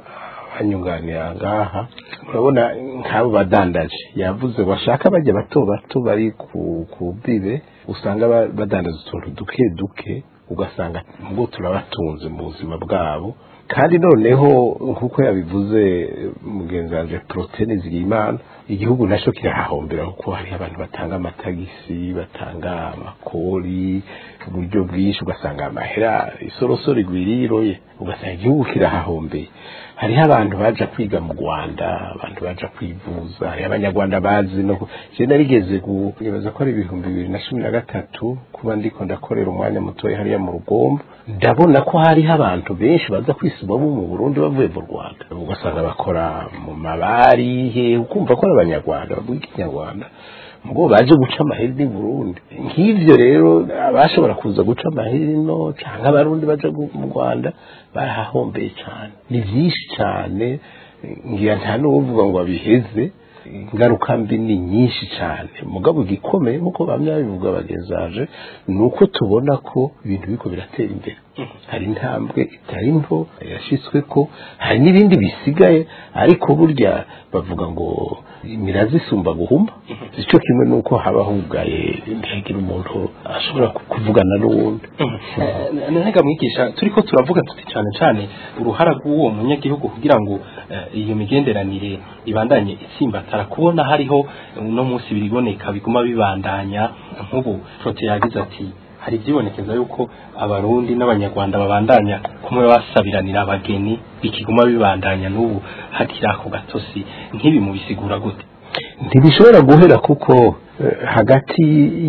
banyunganira ngaha urabona nk'abo badandaje yavuze bashaka bajya bato bato bari ku ku bibe usanga ba- badandaza utuntu duke duke ugasanga ngo turabatunze mu buzima bwabo kandi noneho nk'uko yabivuze mugenzi wanje porotene zigimana igihugu nacyo kirahahombera kuko hariho abantu batanga amatagisi batanga amakori uburyo bwinshi ugasanga amahera isorosoro igwiriye iroye ugasanga igihugu kirahahombeye hariho abantu baja kwiga mu rwanda abantu baja kwivuza hariho abanyarwanda bazi no ku- je narigeze gu- nibaza ko ari ibihumbi bibiri na cumi na gatatu kuba ndiko ndakorera umwanya mutoya hariya mu rugombo ndabona ko hariho abantu benshi baza kwisubamo mu burundi bavuye mu rwanda ugasanga bakora mu mabari he ukumva ko ari abanyarwanda bavuga ikinyarwanda mugo baje guca amaheri ni Burundi nk'ivyo rero abashobora kuza guca amaheri no canke abarundi baje gu- mu Rwanda barahahombeye cyane ni vyinshi cyane ngira nta n'uvuga ngo abiheze ingaruka mbi ni nyinshi cyane mugabo igikomeye nk'uko bamwe babivuga bagezaje ni uko tubona ko ibintu biriko biratera imbere hari intambwe itari nto yashitswe ko hari n'ibindi bisigaye ariko burya bavuga ngo imirazi isumba guhuma icyo kimwe nuko haba hugaye ntihagire umuntu ashobora ku- kuvugana n'uwundi ntega mwigisha turiko turavuga tuti cyane cyane uruhara rw'uwo munyagihugu kugira ngo eh, iyo migenderanire ibandanye itsimbatara kubona hariho uno munsi biriboneka biguma bibandanya nk'ubu prote yagize ati hari ibyibonekeza yuko abarundi n'abanyarwanda babandanya kumwe basabiranira abageni bikiguma bibandanya n'ubu hakiri ako gatosi nk'ibi mubisigura gute ntibishobora guhera kuko eh, hagati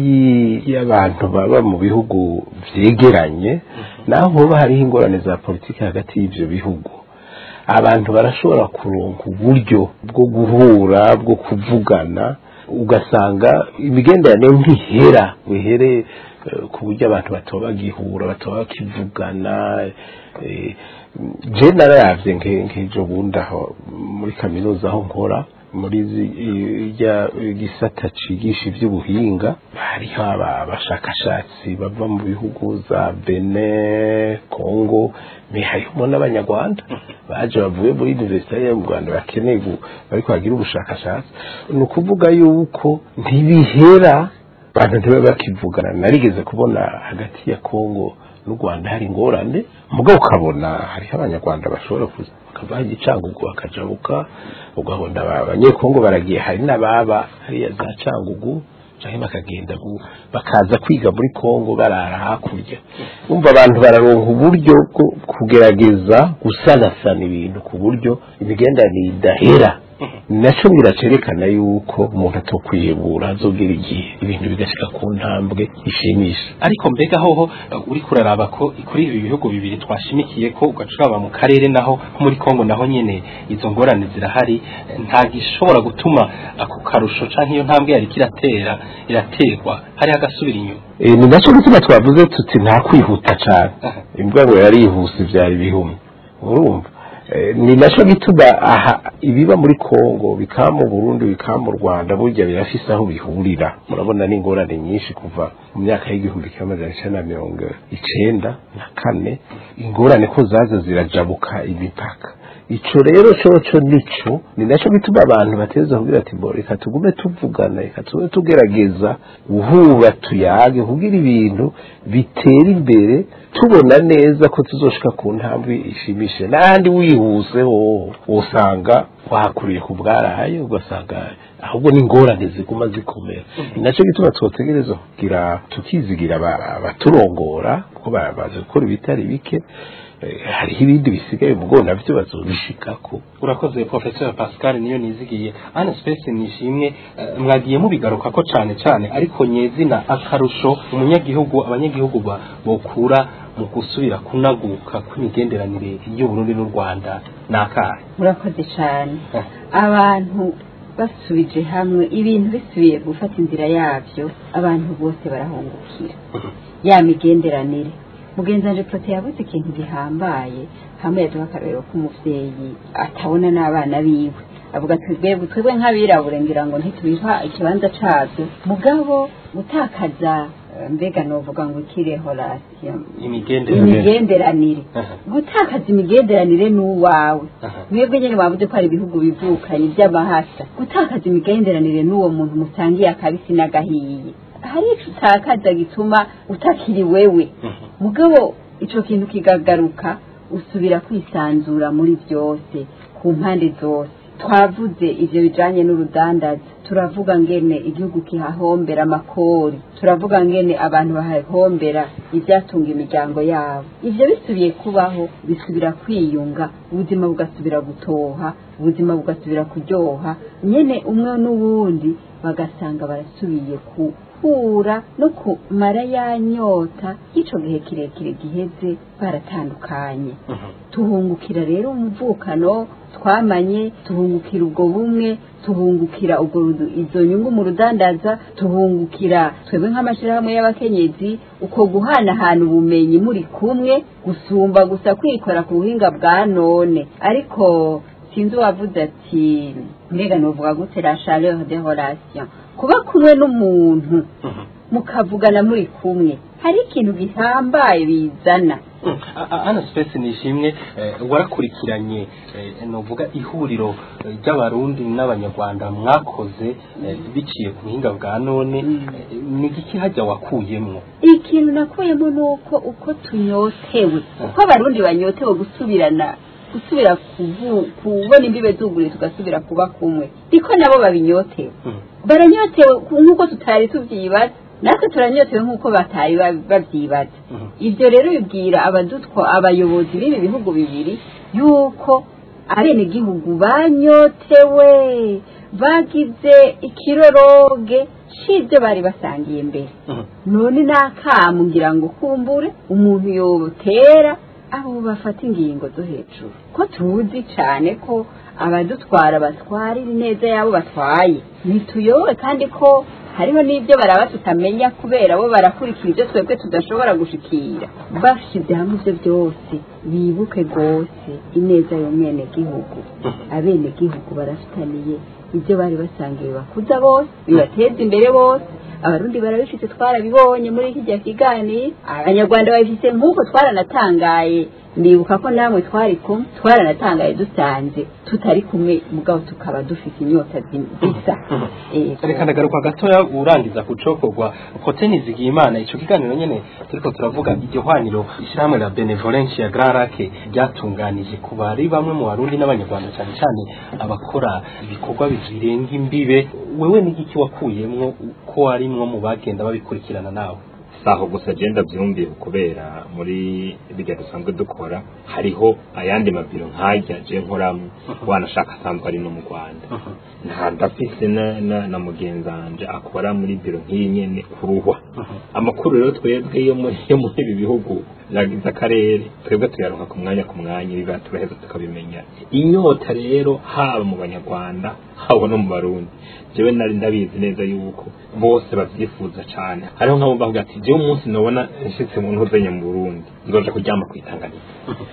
y- y'abantu baba mu bihugu vyegeranye naho hoba hariho ingorane za politiki hagati y'ivyo bihugu abantu barashobora kuronka uburyo bwo guhura bwo kuvugana ugasanga imigenderanire ntihera bihere eh, ku buryo abantu batoba bagihura batoba bakivugana eh, je nararavye nke- nk'ejo bundi aho muri kaminuza aho nkora muri zi- irya gisata cigisha ivy'ubuhinga hariho aba- abashakashatsi bava mu bihugu za Benin Congo me harimo n'abanyarwanda baje bavuye muri universite yo mu Rwanda bakeneye gu- bariko bagira ubushakashatsi ni ukuvuga yuko ntibihera abantu ntibabe bakivugana narigeze kubona hagati ya Congo n'u Rwanda hari ingorane mugabo ukabona hariho abanyarwanda bashobora kuza bakava igicangugu bakajabuka ugabona aba- abanyekongo baragiye hari n'ababa hariya za cangugu canke bakagenda gu- bakaza kwiga muri Kongo barara hakurya umva abantu bararonka uburyo bwo kugerageza gusanasana ibintu ku buryo imigenderanire idahera nacyo biracerekana yuko umuntu atokwihebura azogera igihe ibintu bigashika ku ntambwe ishimisha ariko mbega hoho uh, uri kuraraba ko kuri ibi bihugu bibiri twashimikiye ko ugacuraba mu karere naho nko muri Kongo naho nyene izo ngorane zirahari eh, nta gishobora gutuma ako karusho canke iyo ntambwe yari kiratera iraterwa hari agasubira inyuma E, ni nacyo gituma twavuze tuti nta kwihuta cyane imbwa ngo yarihuse byari bihumye urumva E, ni nacyo gituma aha ibiba muri Kongo bikaba mu Burundi bikaba mu Rwanda burya birafise aho bihurira murabona n'ingorane nyinshi kuva mu myaka y'igihumbi kimwe amajana icenda na mirongo icenda na kane ingorane ko zaza zirajabuka imipaka ico rero coco nico ni naco bituma abantu bateza kugira ati bo reka tugume tuvugana reka tugume tugerageza guhura tuyage kugira ibintu bitera imbere tubona neza ko tuzoshika ku ntambwe ishimishije n'ahandi wihuse ho usanga wahakuriye ku bwaraye ugasanga ahubwo n'ingorane ziguma zikomera ni nacyo gituma twotegereza kugira tukizigira aba- abaturongora kuko ba- bazi gukora ibitari bike Eh, hariho ibindi bisigaye mugo navyo bazobishikako urakoze professeur pascal niyo nizigiye ana space nishimwe eh, mwagiye mubigaruka ko cane cane ariko nyezina akarusho umunyagihugu abanyagihugu ba- bokura mu gusubira kunaguka kw'imigenderanire y'uburundi n'u rwanda nakahe murakoze cyane Eh. abantu basubije hamwe ibintu bisubiye gufata inzira yabyo abantu bose barahungukira ya migenderanire mugenzi wanje prote yabuze ikintu gihambaye hamwe yaduha akarorero k'umuvyeyi atabona n'abana biwe avuga ati twebwe twebwe nk'abirabure ngira ngo ntitubiha ikibanza cabyo mugabo gutakaza eh, mbega novuga ngo ikire horasiyo imigenderanire imigenderanire Aha. gutakaza imigenderanire n'uwawe Aha. mwebwe nyine wavuze ko hari ibihugu bivukanye by'amahasa gutakaza imigenderanire n'uwo muntu musangiye akabisi n'agahiye hari ico utakaza gituma utakiri wewe Mhm. mugabo ico kintu kigagaruka usubira kwisanzura muri byose ku mpande zose twavuze ivyo bijanye n'urudandaza turavuga ngene igihugu kihahombera amakori turavuga ngene abantu bahahombera ibyatunga imiryango yabo ivyo bisubiye kubaho bisubira kwiyunga ubuzima bugasubira gutoha ubuzima bugasubira kuryoha nyene umwe n'uwundi bagasanga barasubiye kuhura no kumara ya nyota y'ico gihe kirekire giheze baratandukanye tuhungukira rero umuvukano twamanye tuhungukira ubwo bumwe tuhungukira ubwo rudu- izo nyungu mu rudandaza tuhungukira twebwe nk'amashyirahamwe y'abakenyezi uko guhanahana ubumenyi muri kumwe gusumba gusa kwikora ku buhinga bwa none ariko sinzi uwavuze ati mbega novuga gute la chaleur de relation kuba kumwe n'umuntu mukavugana muri kumwe hari ikintu gihambaye bizana Mm. A- a- ana space nishimwe eh, warakurikiranye eh, novuga ihuriro eh, ry'abarundi n'abanyarwanda mwakoze eh, biciye ku buhinga bwa none eh, ni igiki hajya wakuyemwo ikintu nakuyemo ni uko uko tunyotewe uko abarundi banyotewe gusubirana gusubira kuvu- kubona imbibe zuguriye tugasubira kuba kumwe niko nabo babinyotewe Mm. baranyotewe ku- nk'uko tutari tubyibaza natwe turanyotewe nk'uko batari ba- babyibaza Mhm. ibyo rero bibwira abadutwa abayobozi b'ibi bihugu bibiri yuko abenegihugu banyotewe bagize ikiroroge c'ibyo bari basangiye mbere Mhm. none n'akamu ngira ngo kumbure umuntu yotera abo bafata ingingo zo hejuru ko tuzi cyane ko abadutwara batwara ineza yabo batwaye ntituyobe kandi ko hariho n'ibyo baraba tutamenya kubera bo barakurikira ibyo twebwe tudashobora gushikira bashyize hamwe ibyo byose bibuke rwose ineza y'umwenegihugu abenegihugu barafitaniye ibyo bari basangiye bibakuza bose bibateza imbere bose abarundi barabifite twarabibonye muri iki gihe kiganiro abanyarwanda babifite nk'uko twaranatangaye ndibuka ko namwe twari kumwe twaranatangaye dusanze tutari kumwe mugabo tukaba dufite inyota zi- zisa Eh, reka ndagaruka gatoya urangiza kucokorwa kote nizigiye imana ico kiganiro nyene turiko turavuga iryo hwaniro ishyirahamwe la benevolence ya grand lake ryatunganije ku bari bamwe mu barundi n'abanyarwanda cyane cyane abakora ibikorwa birenga imbibe wewe n'igiki wakuyemwo ko warimwo mu bagenda babikurikirana nawe saho gusa agenda byumviye kubera muri bijya dusanzwe dukora hariho ayandi mabiro nkajya je nkoramo wanashaka asanzwe ari no mu Rwanda nta ndafise na, na, na mugenzi wanje akora muri biro nk'iyi nyene kuruhwa amakuru rero twebwe yo muri yo muri ibi bihugu yagize akarere twebwe tuyaronka ku mwanya ku mwanya biba turaheza tukabimenya inyota rero haba mu banyarwanda haba no mu barundi jewe nari ndabizi neza yuko bose bavyifuza cane hariho nk'abo bavuga ati jewe umunsi nobona nshitse mu ntuzenya mu burundi nzoja kuryama kwitanganira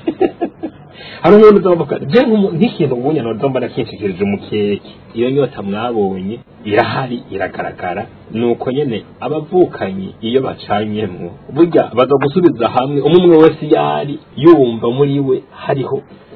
hari umuntu uzavuga je nk'umu- nk'ikintu ubunye noza mbona kinshikirije umukeke iyo nyota mwabonye irahari iragaragara nuko nyene abavukanyi iyo bacanyemwo burya baza gusubiza hamwe umwe umwe wese yari yumva muri we hariho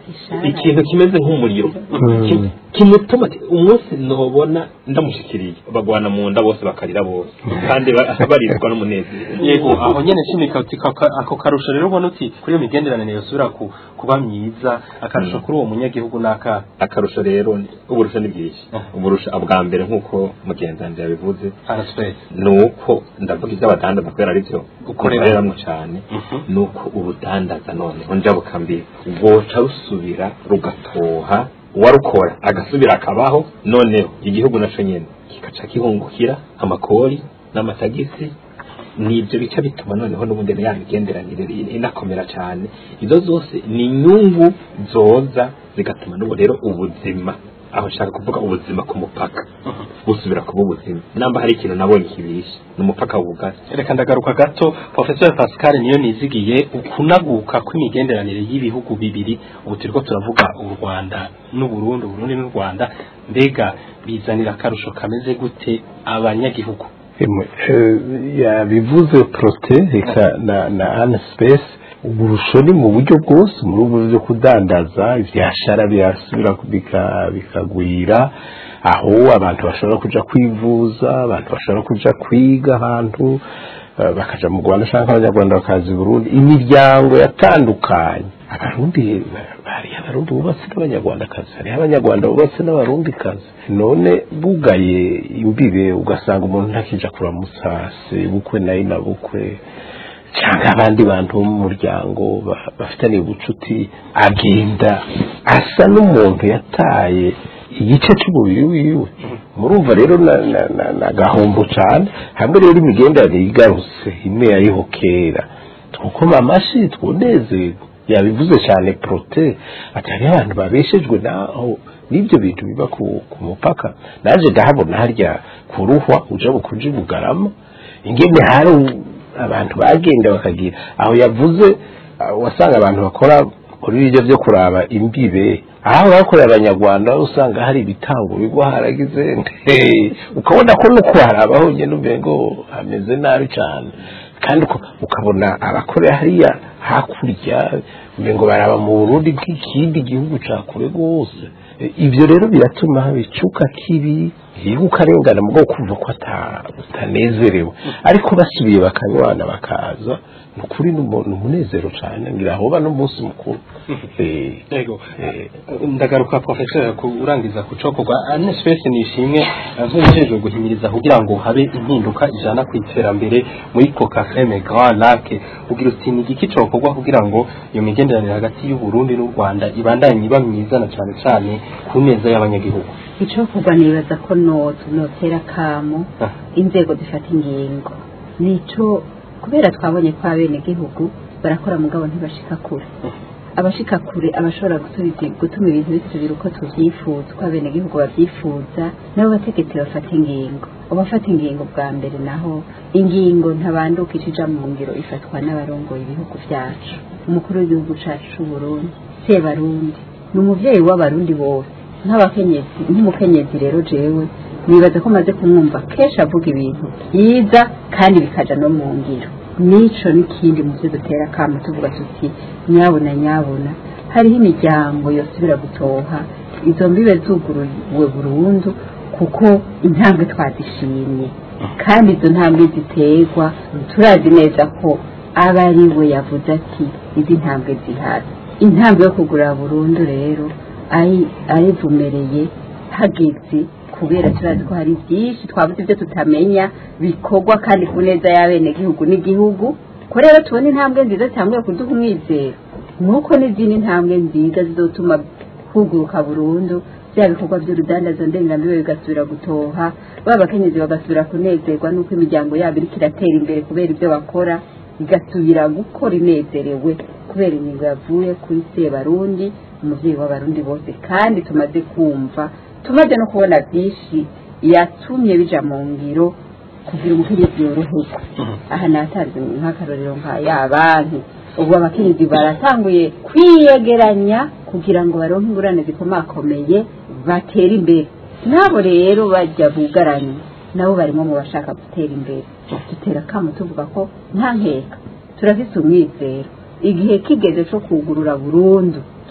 Ishara. ikintu kimeze nk'umuriro Mm. Ki- kimutuma ati, umunsi nobona ndamushikiriye bagwana mu nda bose bakarira bose kandi ba- barizwa n'umunezero yego aho nyene nshimika uti kaka- ako karusho rero ubona uti kuri iyo migenderanire yosubira ku- kuba myiza akarusho kuri uwo munyagihugu n'aka akarusho rero ni- uburusho ni bwinshi uburusho bwa mbere nk'uko mugenzi wanjye yabivuze araswese ni uko ndavuga iby'abadandaza kubera ari byo ukoreramwo cyane ni uko urudandaza noneho njabuka mbi rwoca rusubira rugatoha uwarukora agasubira akabaho noneho igihugu naco nyene kikaca kihungukira amakori n'amatagisi nibyo bica bituma noneho n'ubundi ya migenderanire inakomera cyane izo zose ni inyungu zoza zigatuma n'ubu rero ubuzima aho nshaka kuvuga ubuzima ku mupaka busubira kuba ubuzima namba hari ikintu nabonye kibishe ni umupaka w'ubugari reka ndagaruka gato professeur pascal niyo nizigiye ukunaguka kw'imigenderanire y'ibihugu bibiri ubu turiko turavuga u rwanda n'uburundi uburundi n'u rwanda mbega bizanira akarusho kameze gute abanyagihugu Emwe, eh, yabivuze prote reka na na Anne Space uburusho ni mu buryo bwose muri ubu byo kudandaza ibyashara birasubira bika- bikagwira aho abantu bashobora kuja kwivuza abantu bashobora kuja kwiga ahantu eh, bakaja mu Rwanda cyangwa abanyarwanda bakaza i Burundi imiryango yatandukanye abarundi hariho abarundi bubatse n'abanyarwandakazi hariho abanyarwanda bubatse n'abarundikazi none bugaye imbibe ugasanga umuntu ntakija kuramutsa se bukwe nayo na bukwe cyangwa abandi bantu bo mu muryango ba- bafitaniye ubucuti agenda asa n'umuntu yataye igice cy'umubiri wiwe murumva rero na, na, na, na gahombo cyane hamwe rero imigenderanire igarutse imwe yariho kera twukoma amashi twunezerwa yabivuze cyane prote ati hariho abantu babeshejwe naho n'ibyo bintu biba ku, ku mupaka naje ndahabona harya kuruhwa uja bukuja bugarama ingene hari u- abantu bagenda bakagira aho yavuze ah, wasanga abantu bakora muri ibyo byo kuraba imbibe aho bakorera abanyarwanda usanga hari ibitango bigwa haragize nte ukabona ko no kuharaba honyine umengo hameze nabi cyane kandi uko- ukabona abakorera hariya hakurya umengo baraba mu burundi nk'ikindi gihugu cya kure rwose E, ibyo rero biratuma haba icuka kibi yiga ukarengana mu bwoko kumva ko ata- utanezerewe ariko basubiye bakanywana bakaza ni ukuri ni umu- ni umunezero cyane ngira hoba n'umunsi mukuru Eh, yego eh, ndagaruka professeur ku urangiza kucokorwa ane space nishimwe nk'umujejwe guhimiriza kugira ngo habe impinduka ijana ku iterambere muri coca creme grand lac ugira uti ni igiki cokorwa kugira ngo iyo migenderanire hagati y'u Burundi n'u Rwanda ibandanye iba myiza na cyane cyane ku neza y'abanyagihugu icyo kugwa nibaza ko notu notera kamo Ah. inzego zifata ingingo nico kubera twabonye ko abenegihugu barakora mugabo ntibashika kure abashika kure abashobora gusubiza gutuma ibintu bisubira uko tuvyifuza uko abenegihugu bavyifuza nabo bategetsi bafata ingingo abafata ingingo bwa mbere naho ingingo ntabanduka ija mu ngiro ifatwa n'abarongoye ibihugu vyacu umukuru w'igihugu cacu c'uburundi sebarundi ni umuvyeyi w'abarundi bose nk'abakenyezi nk'umukenyezi rero jewe nibaza ko maze kumwumva kenshi avuga ibintu byiza kandi bikaja no mu ngiro nico n'ikindi mu byo dutera kamo tuvuga tuti nyabuna nyabuna hariho imiryango yosubira gutoha izo mbibe zuguruwe burundu kuko intambwe twazishimye kandi izo ntambwe ziterwa turazi neza ko aba ari we yavuze ati izi ntambwe zihari intambwe yo kugura burundu rero ari- arivumereye hageze kubera turazi ko hari byinshi twabuze ibyo tutamenya bikorwa kandi ku neza y'abenegihugu n'igihugu ko rero tubona intambwe nziza zitanguye kuduha umwizero nuko n'izindi ntambwe nziza zizotuma huguruka burundu bya bikorwa by'urudandazo ndengambibe bigasubira gutoha ba bakenyezi bagasubira kunezerwa n'uko imiryango yabo iriko iratera imbere kubera ibyo bakora igasubira gukora inezerewe kubera ingingo yavuye kuri sebarundi umuvyeyi w'abarundi bose kandi tumaze kumva tumaze no kubona byinshi yatumye bija mu ngiro kugira umukenyezi yoroherwa aha natanze nk'akarorero nka ya banki ubu abakenyezi baratanguye kwiyegeranya kugira ngo baronke ingurane zikomakomeye batere imbere nabo rero bajya bugaranye nabo barimo mu bashaka gutera imbere dutera akamu tuvuga ko nta nkeka turafise umwizero igihe kigeze cyo kugurura burundu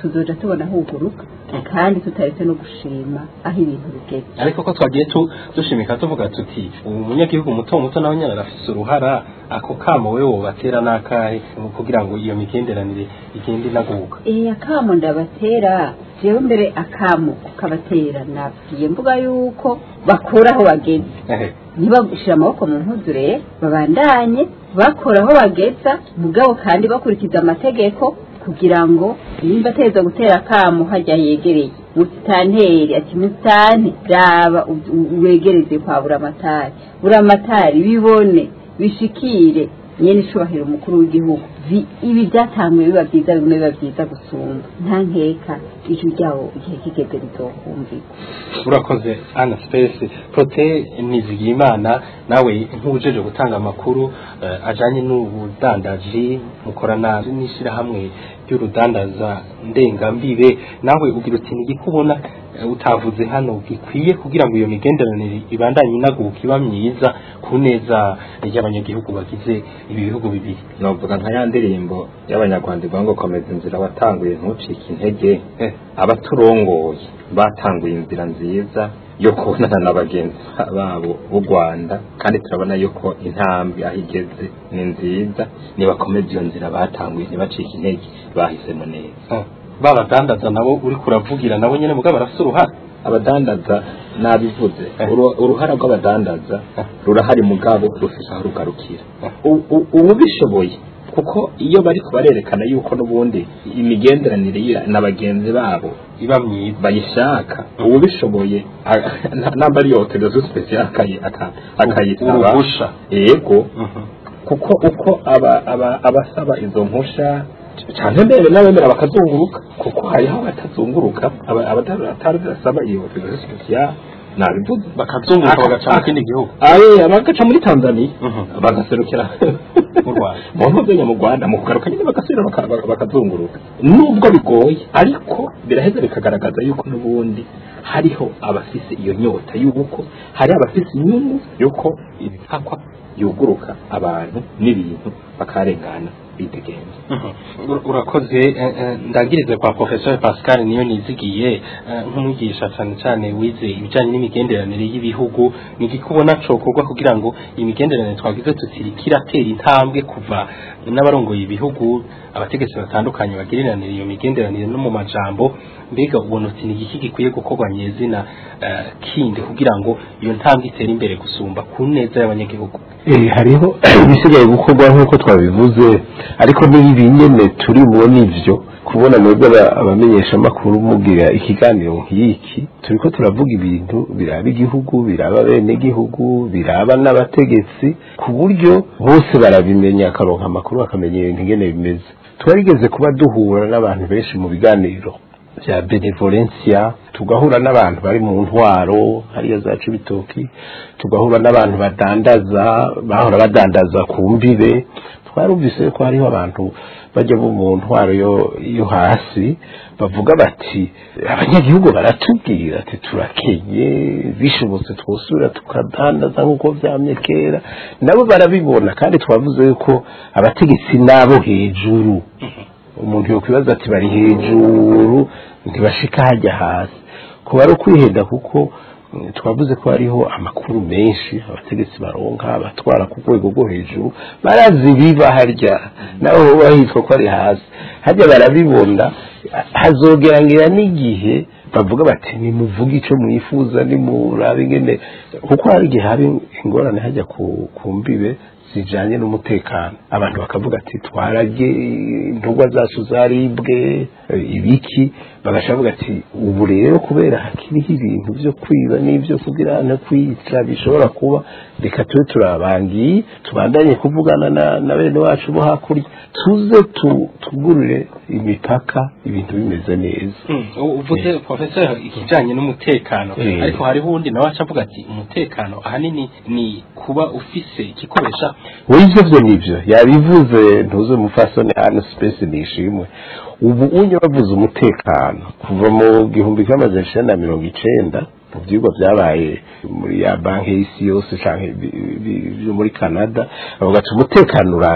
tuzoja tubona huguruka kandi tutaretse no gushima aho ibintu bigeze ariko ko twagiye tu- dushimika tuvuga tuti umunyagihugu muto muto nawe nyine arafise uruhara ako kamo we wobatera n'akahe mu kugira ngo iyo migenderanire igende inaguka Eh akamo ndabatera jewe mbere akamo kabatera nabwiye mvuga yuko bakura aho bageze Ehe. ntibashira amaboko mu mpuzu rero babandanye bakora aho bageza mugabo kandi bakurikiza amategeko kugira ngo nimba ateza gutera akamo hajya yegereye musitanteri ati musitani raba u- u- wegereze kwa buramatari buramatari bibone bishikire nyene icubahiro umukuru w'igihugu Vi- ibi byatanguye biba byiza bimwe biba byiza gusumba nta nkeka ijwi ryawo igihe kigeze rizokumvikwa urakoze ana space prote nizigiyimana nawe nk'ujeje gutanga amakuru eh, ajanye n'ubudandaji mukorana n'ishirahamwe ry'urudandaza ndengambibe nawe ugira uti nigikubona eh, utavuze hano gikwiye kugira ngo iyo migenderanire ibandanye inaguka iba myiza ku neza y'abanyagihugu bagize ibi bihugu bibiri novuga nka ya ndirimbo y'abanyarwanda ivuga ngo komeza inzira watanguye ntucike intege Eh. abaturongoye batanguye inzira nziza yo kubonana na bagenzi babo b'u rwanda kandi turabona yuko intambwe aho igeze ni nziza nibakomeza iyo nzira batanguye ntibacike intege bahisemo neza Eh, babadandaza nabo uri kuravugira nabo nyene mugabo barafise uruhare abadandaza nabivuze Uru- uruhara rw'abadandaza rurahari mugabo rufise aho rugarukira U- u- ubu bishoboye kuko iyo bari barerekana yuko n'ubundi imigenderanire ya- na bagenzi babo iba myiza bayishaka ubu bishoboye a- na- namba ari yoterezo special akayi- aka- akayisaba uruhusha yego Mhm. kuko uko aba aba- abasaba izo mpusha cyane mbere n'abemera bakazunguruka kuko hariho abatazunguruka aba- abatari basaba iyo autorisation spéciale nabivuze bakazunguruka bagaca mu kindi gihugu aye bagaca muri Tanzania Mhm. bagaserukira Mu Rwanda. mu ntuzenya mu Rwanda mu kugaruka nyine bagasubira baka- baka- bakazunguruka nubwo bigoye ariko biraheza bikagaragaza yuko n'ubundi hariho abafise iyo nyota y'uko hari abafise inyungu yuko ibihakwa yuguruka abantu n'ibintu bakarengana bidegenza Ur- urakoze eh, eh, ndagirize kwa professeur Pascal niyo nizigiye eh, nk'umwigisha cyane cyane wize ibijyanye n'imigenderanire y'ibihugu ni igikubona cokorwa kugira ngo imigenderanire twagize tutiri kiratera intambwe kuva n'abarongoye ibihugu abategetsi batandukanye bagiriranira iyo migenderanire no mu majambo mbega ubona uti ni igiki gikwiye gukorwa nyezina eh, kindi kugira ngo iyo ntambwe itere imbere gusumba ku neza y'abanyagihugu Eh, hariho ibisigaye gukorwa nk'uko twabivuze ariko n'ibi nyene turi mu nivyo kubona mwebwe aba- abamenyeshamakuru mugira ikiganiro nk'iki turiko turavuga ibintu biraba igihugu biraba bene igihugu biraba n'abategetsi ku buryo bose barabimenya akaronka amakuru bakamenya ibintu ingene bimeze twarigeze kuba duhura n'abantu benshi mu biganiro bya benevolencia tugahura n'abantu bari mu ntwaro hariya za cibitoki tugahura n'abantu badandaza bahora badandaza ku mbibe twarumvise ko hariho abantu bajya bo mu ntwaro yo, yo hasi bavuga bati abanyagihugu baratubwira ati turakenye bishobotse twosubira tukadandaza nk'uko vyamye kera nabo barabibona kandi twavuze yuko abategetsi n'abo hejuru umuntu yokwibaza ati bari hejuru ntibashika hajya hasi kuba ari ukwihenda kuko mm, twavuze ko hariho amakuru menshi abategetsi baronka abatwara ku rwego rwo hejuru barazi biba harya naho hoba hitwa ko ari hasi harya barabibona hazogerangira n'igihe bavuga bati nimuvuge icyo mwifuza nimurabe ingene kuko hari igihe hari ingorane hajya ku, ku mbibe zijanye n'umutekano abantu bakavuga ati twarage intugwa zacu zaribwe eh, ibiki bagashavuga ati ubu rero kubera hakiriho ibintu byo kwiba n'ibyo kugira no kwica bishobora kuba reka tube turabangiye tubandanye kuvugana na, na bene wacu bo hakurya tuze tu, tugurire imipaka ibintu bimeze neza uvuze professeur ikijanye n'umutekano Eh. ariko hariho uwundi nawe aca avuga ati umutekano ahanini ni kuba ufise igikoresha wivyo vyo nivyo yabivuze ntuze mufasoni hano space nishimwe ubu unye bavuze umutekano kuva mu gihumbi kimwe amajana icenda na mirongo icenda mu vyigwa vyabaye muri ya banki y'isi yose canke bi- bi- vyo muri canada bavuga ati umutekano urabe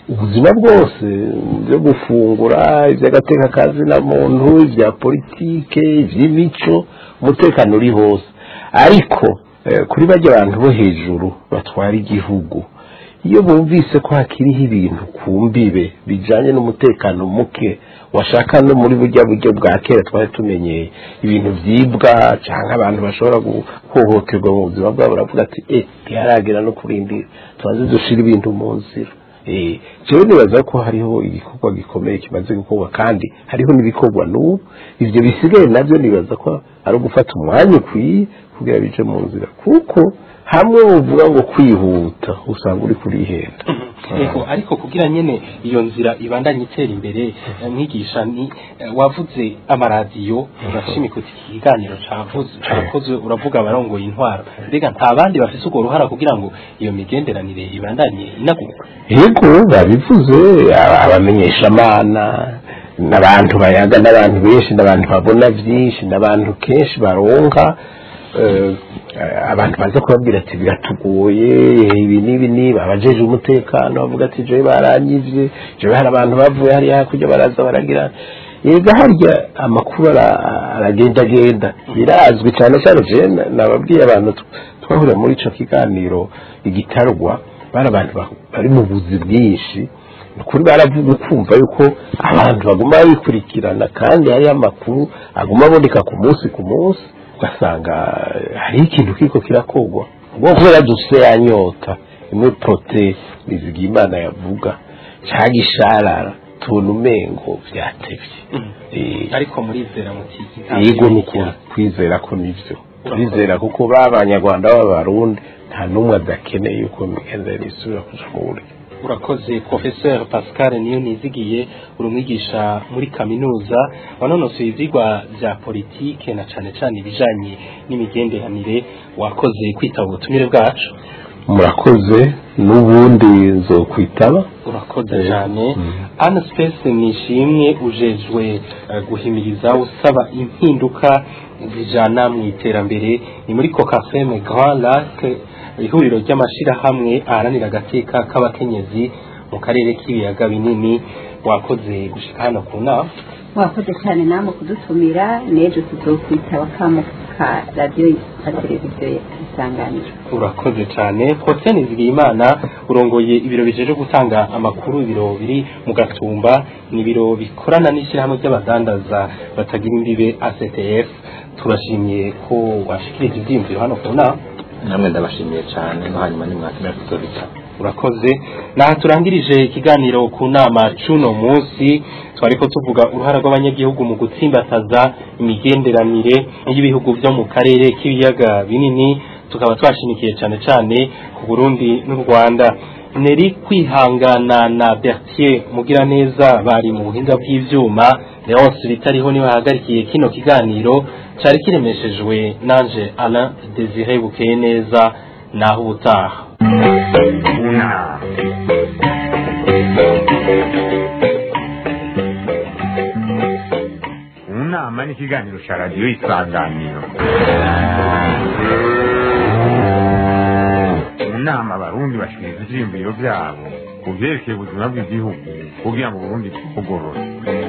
ubuzima bwose byo gufungura iby'agateka kazina muntu ibya politike iby'imico umutekano uri hose ariko eh, kuri bajya abantu bo hejuru batwara igihugu iyo bumvise ko hakiriho ibintu ku mbibe bijyanye n'umutekano muke washaka no muri burya buryo bwa kera twari tumenyeye ibintu byibwa cyangwa abantu bashobora guhohoterwa mu buzima bwabo baravuga ati eh ntiharagera no kurindira tubanze dushira ibintu mu nzira eh jewe nibaza ko hariho igikorwa gikomeye kimaze gukorwa kandi hariho n'ibikorwa n'ubu ivyo bisigaye navyo nibaza ko ari ugufata umwanya ukwiye kugira bije mu nzira kuko hamwe uvuga ngo kwihuta usanga uri kurihenda Ego ariko kugira nyene iyo nzira ibandanye itera imbere eh, mwigisha ni eh, wavuze amaradiyo urashimika uti iki kiganiro cavuze carakozwe uravuga abarongoye intwaro mbega nta bandi bafise urwo ruhara kugira ngo iyo migenderanire ibandanye inaguka yego babivuze aba- abamenyeshamana n'abantu bayaga n'abantu benshi n'abantu babona byinshi n'abantu kenshi baronka eh, abantu baza kubabwira ati biratugoye ibi n'ibi n'ibi abajeje umutekano bavuga ati jewe baranyivye jewe hari abantu bavuye hariya hakurya baraza baragira yega harya amakuru ara- aragendagenda birazwi cyane cyane jewe na- nababwiye abantu tw- twahuriye muri ico kiganiro igitarwa bari abantu ba- bari mu buzi bwinshi ni ukuri baravuga ukumva yuko abantu baguma bikurikirana kandi hariyo amakuru aguma aboneka ku munsi ku munsi ugasanga eh, hariho ikintu kiko kirakorwa ubwo kubera dufise ya nyota imwe prote bizigimana yavuga cyangwa isharara tubona umengo byatevye Eh, ariko murizera muti yego ni ukuri kwizera ko nivyo turizera kuko b'abanyarwanda b'abarundi nta n'umwe adakeneye yuko imigenderanire isubira kuja mu buryo urakoze professeur pascal niyo nizigiye uri umwigisha muri kaminuza wanonosoye ivyigwa vya politike na cane cane ibijanye n'imigenderanire wakoze kwitaba ubutumire bwacu murakoze n'ubundi nzokwitaba urakoze cyane ana space nishimwe ujejwe eh, guhimiriza usaba impinduka zijana mu iterambere ni muri kokafeme grand lac ihuriro ry'amashirahamwe aharanira agateka k'abakenyezi mu karere k'ibiyaga binini wakoze gushika hano ku nama mwakoze cyane namwe kudutumira n'ejo tuzokwitaba kamo ka radiyo na televiziyo isanganiro urakoze cyane Protais Nizigiyimana urongoye ibiro bijeje gutanga amakuru ibiro biri mu gatumba ni ibiro bikorana n'ishyirahamwe ry'abadandaza batagira imbibe ACTF turashimye ko washikirije ivyiyumviro hano ku nama namwe ndabashimiye cyane no hanyuma nimwakenera kuzobitaba urakoze naha turangirije ikiganiro ku nama cuno munsi twariko tuvuga uruhara rw'abanyagihugu mu gutsimbataza imigenderanire y'ibihugu byo mu karere k'ibiyaga binini tukaba twashimikiye cyane cyane ku Burundi n'u Rwanda Neri kwihangana na Bertier Mugiraneza bari mu buhinga bw'ivyuma Leonce bitariho niwe hagarikiye kino kiganiro cari kiremeshejwe nanje Alain Désiré Bukeye neza naho ubutaha Una. Unama ni ikiganiro cya radiyo isanganiro mu nama abarundi bashikiriza ivyiyumviro vyabo ku vyerekeye ubuzima bw'igihugu kugira ngo uburundi bugorore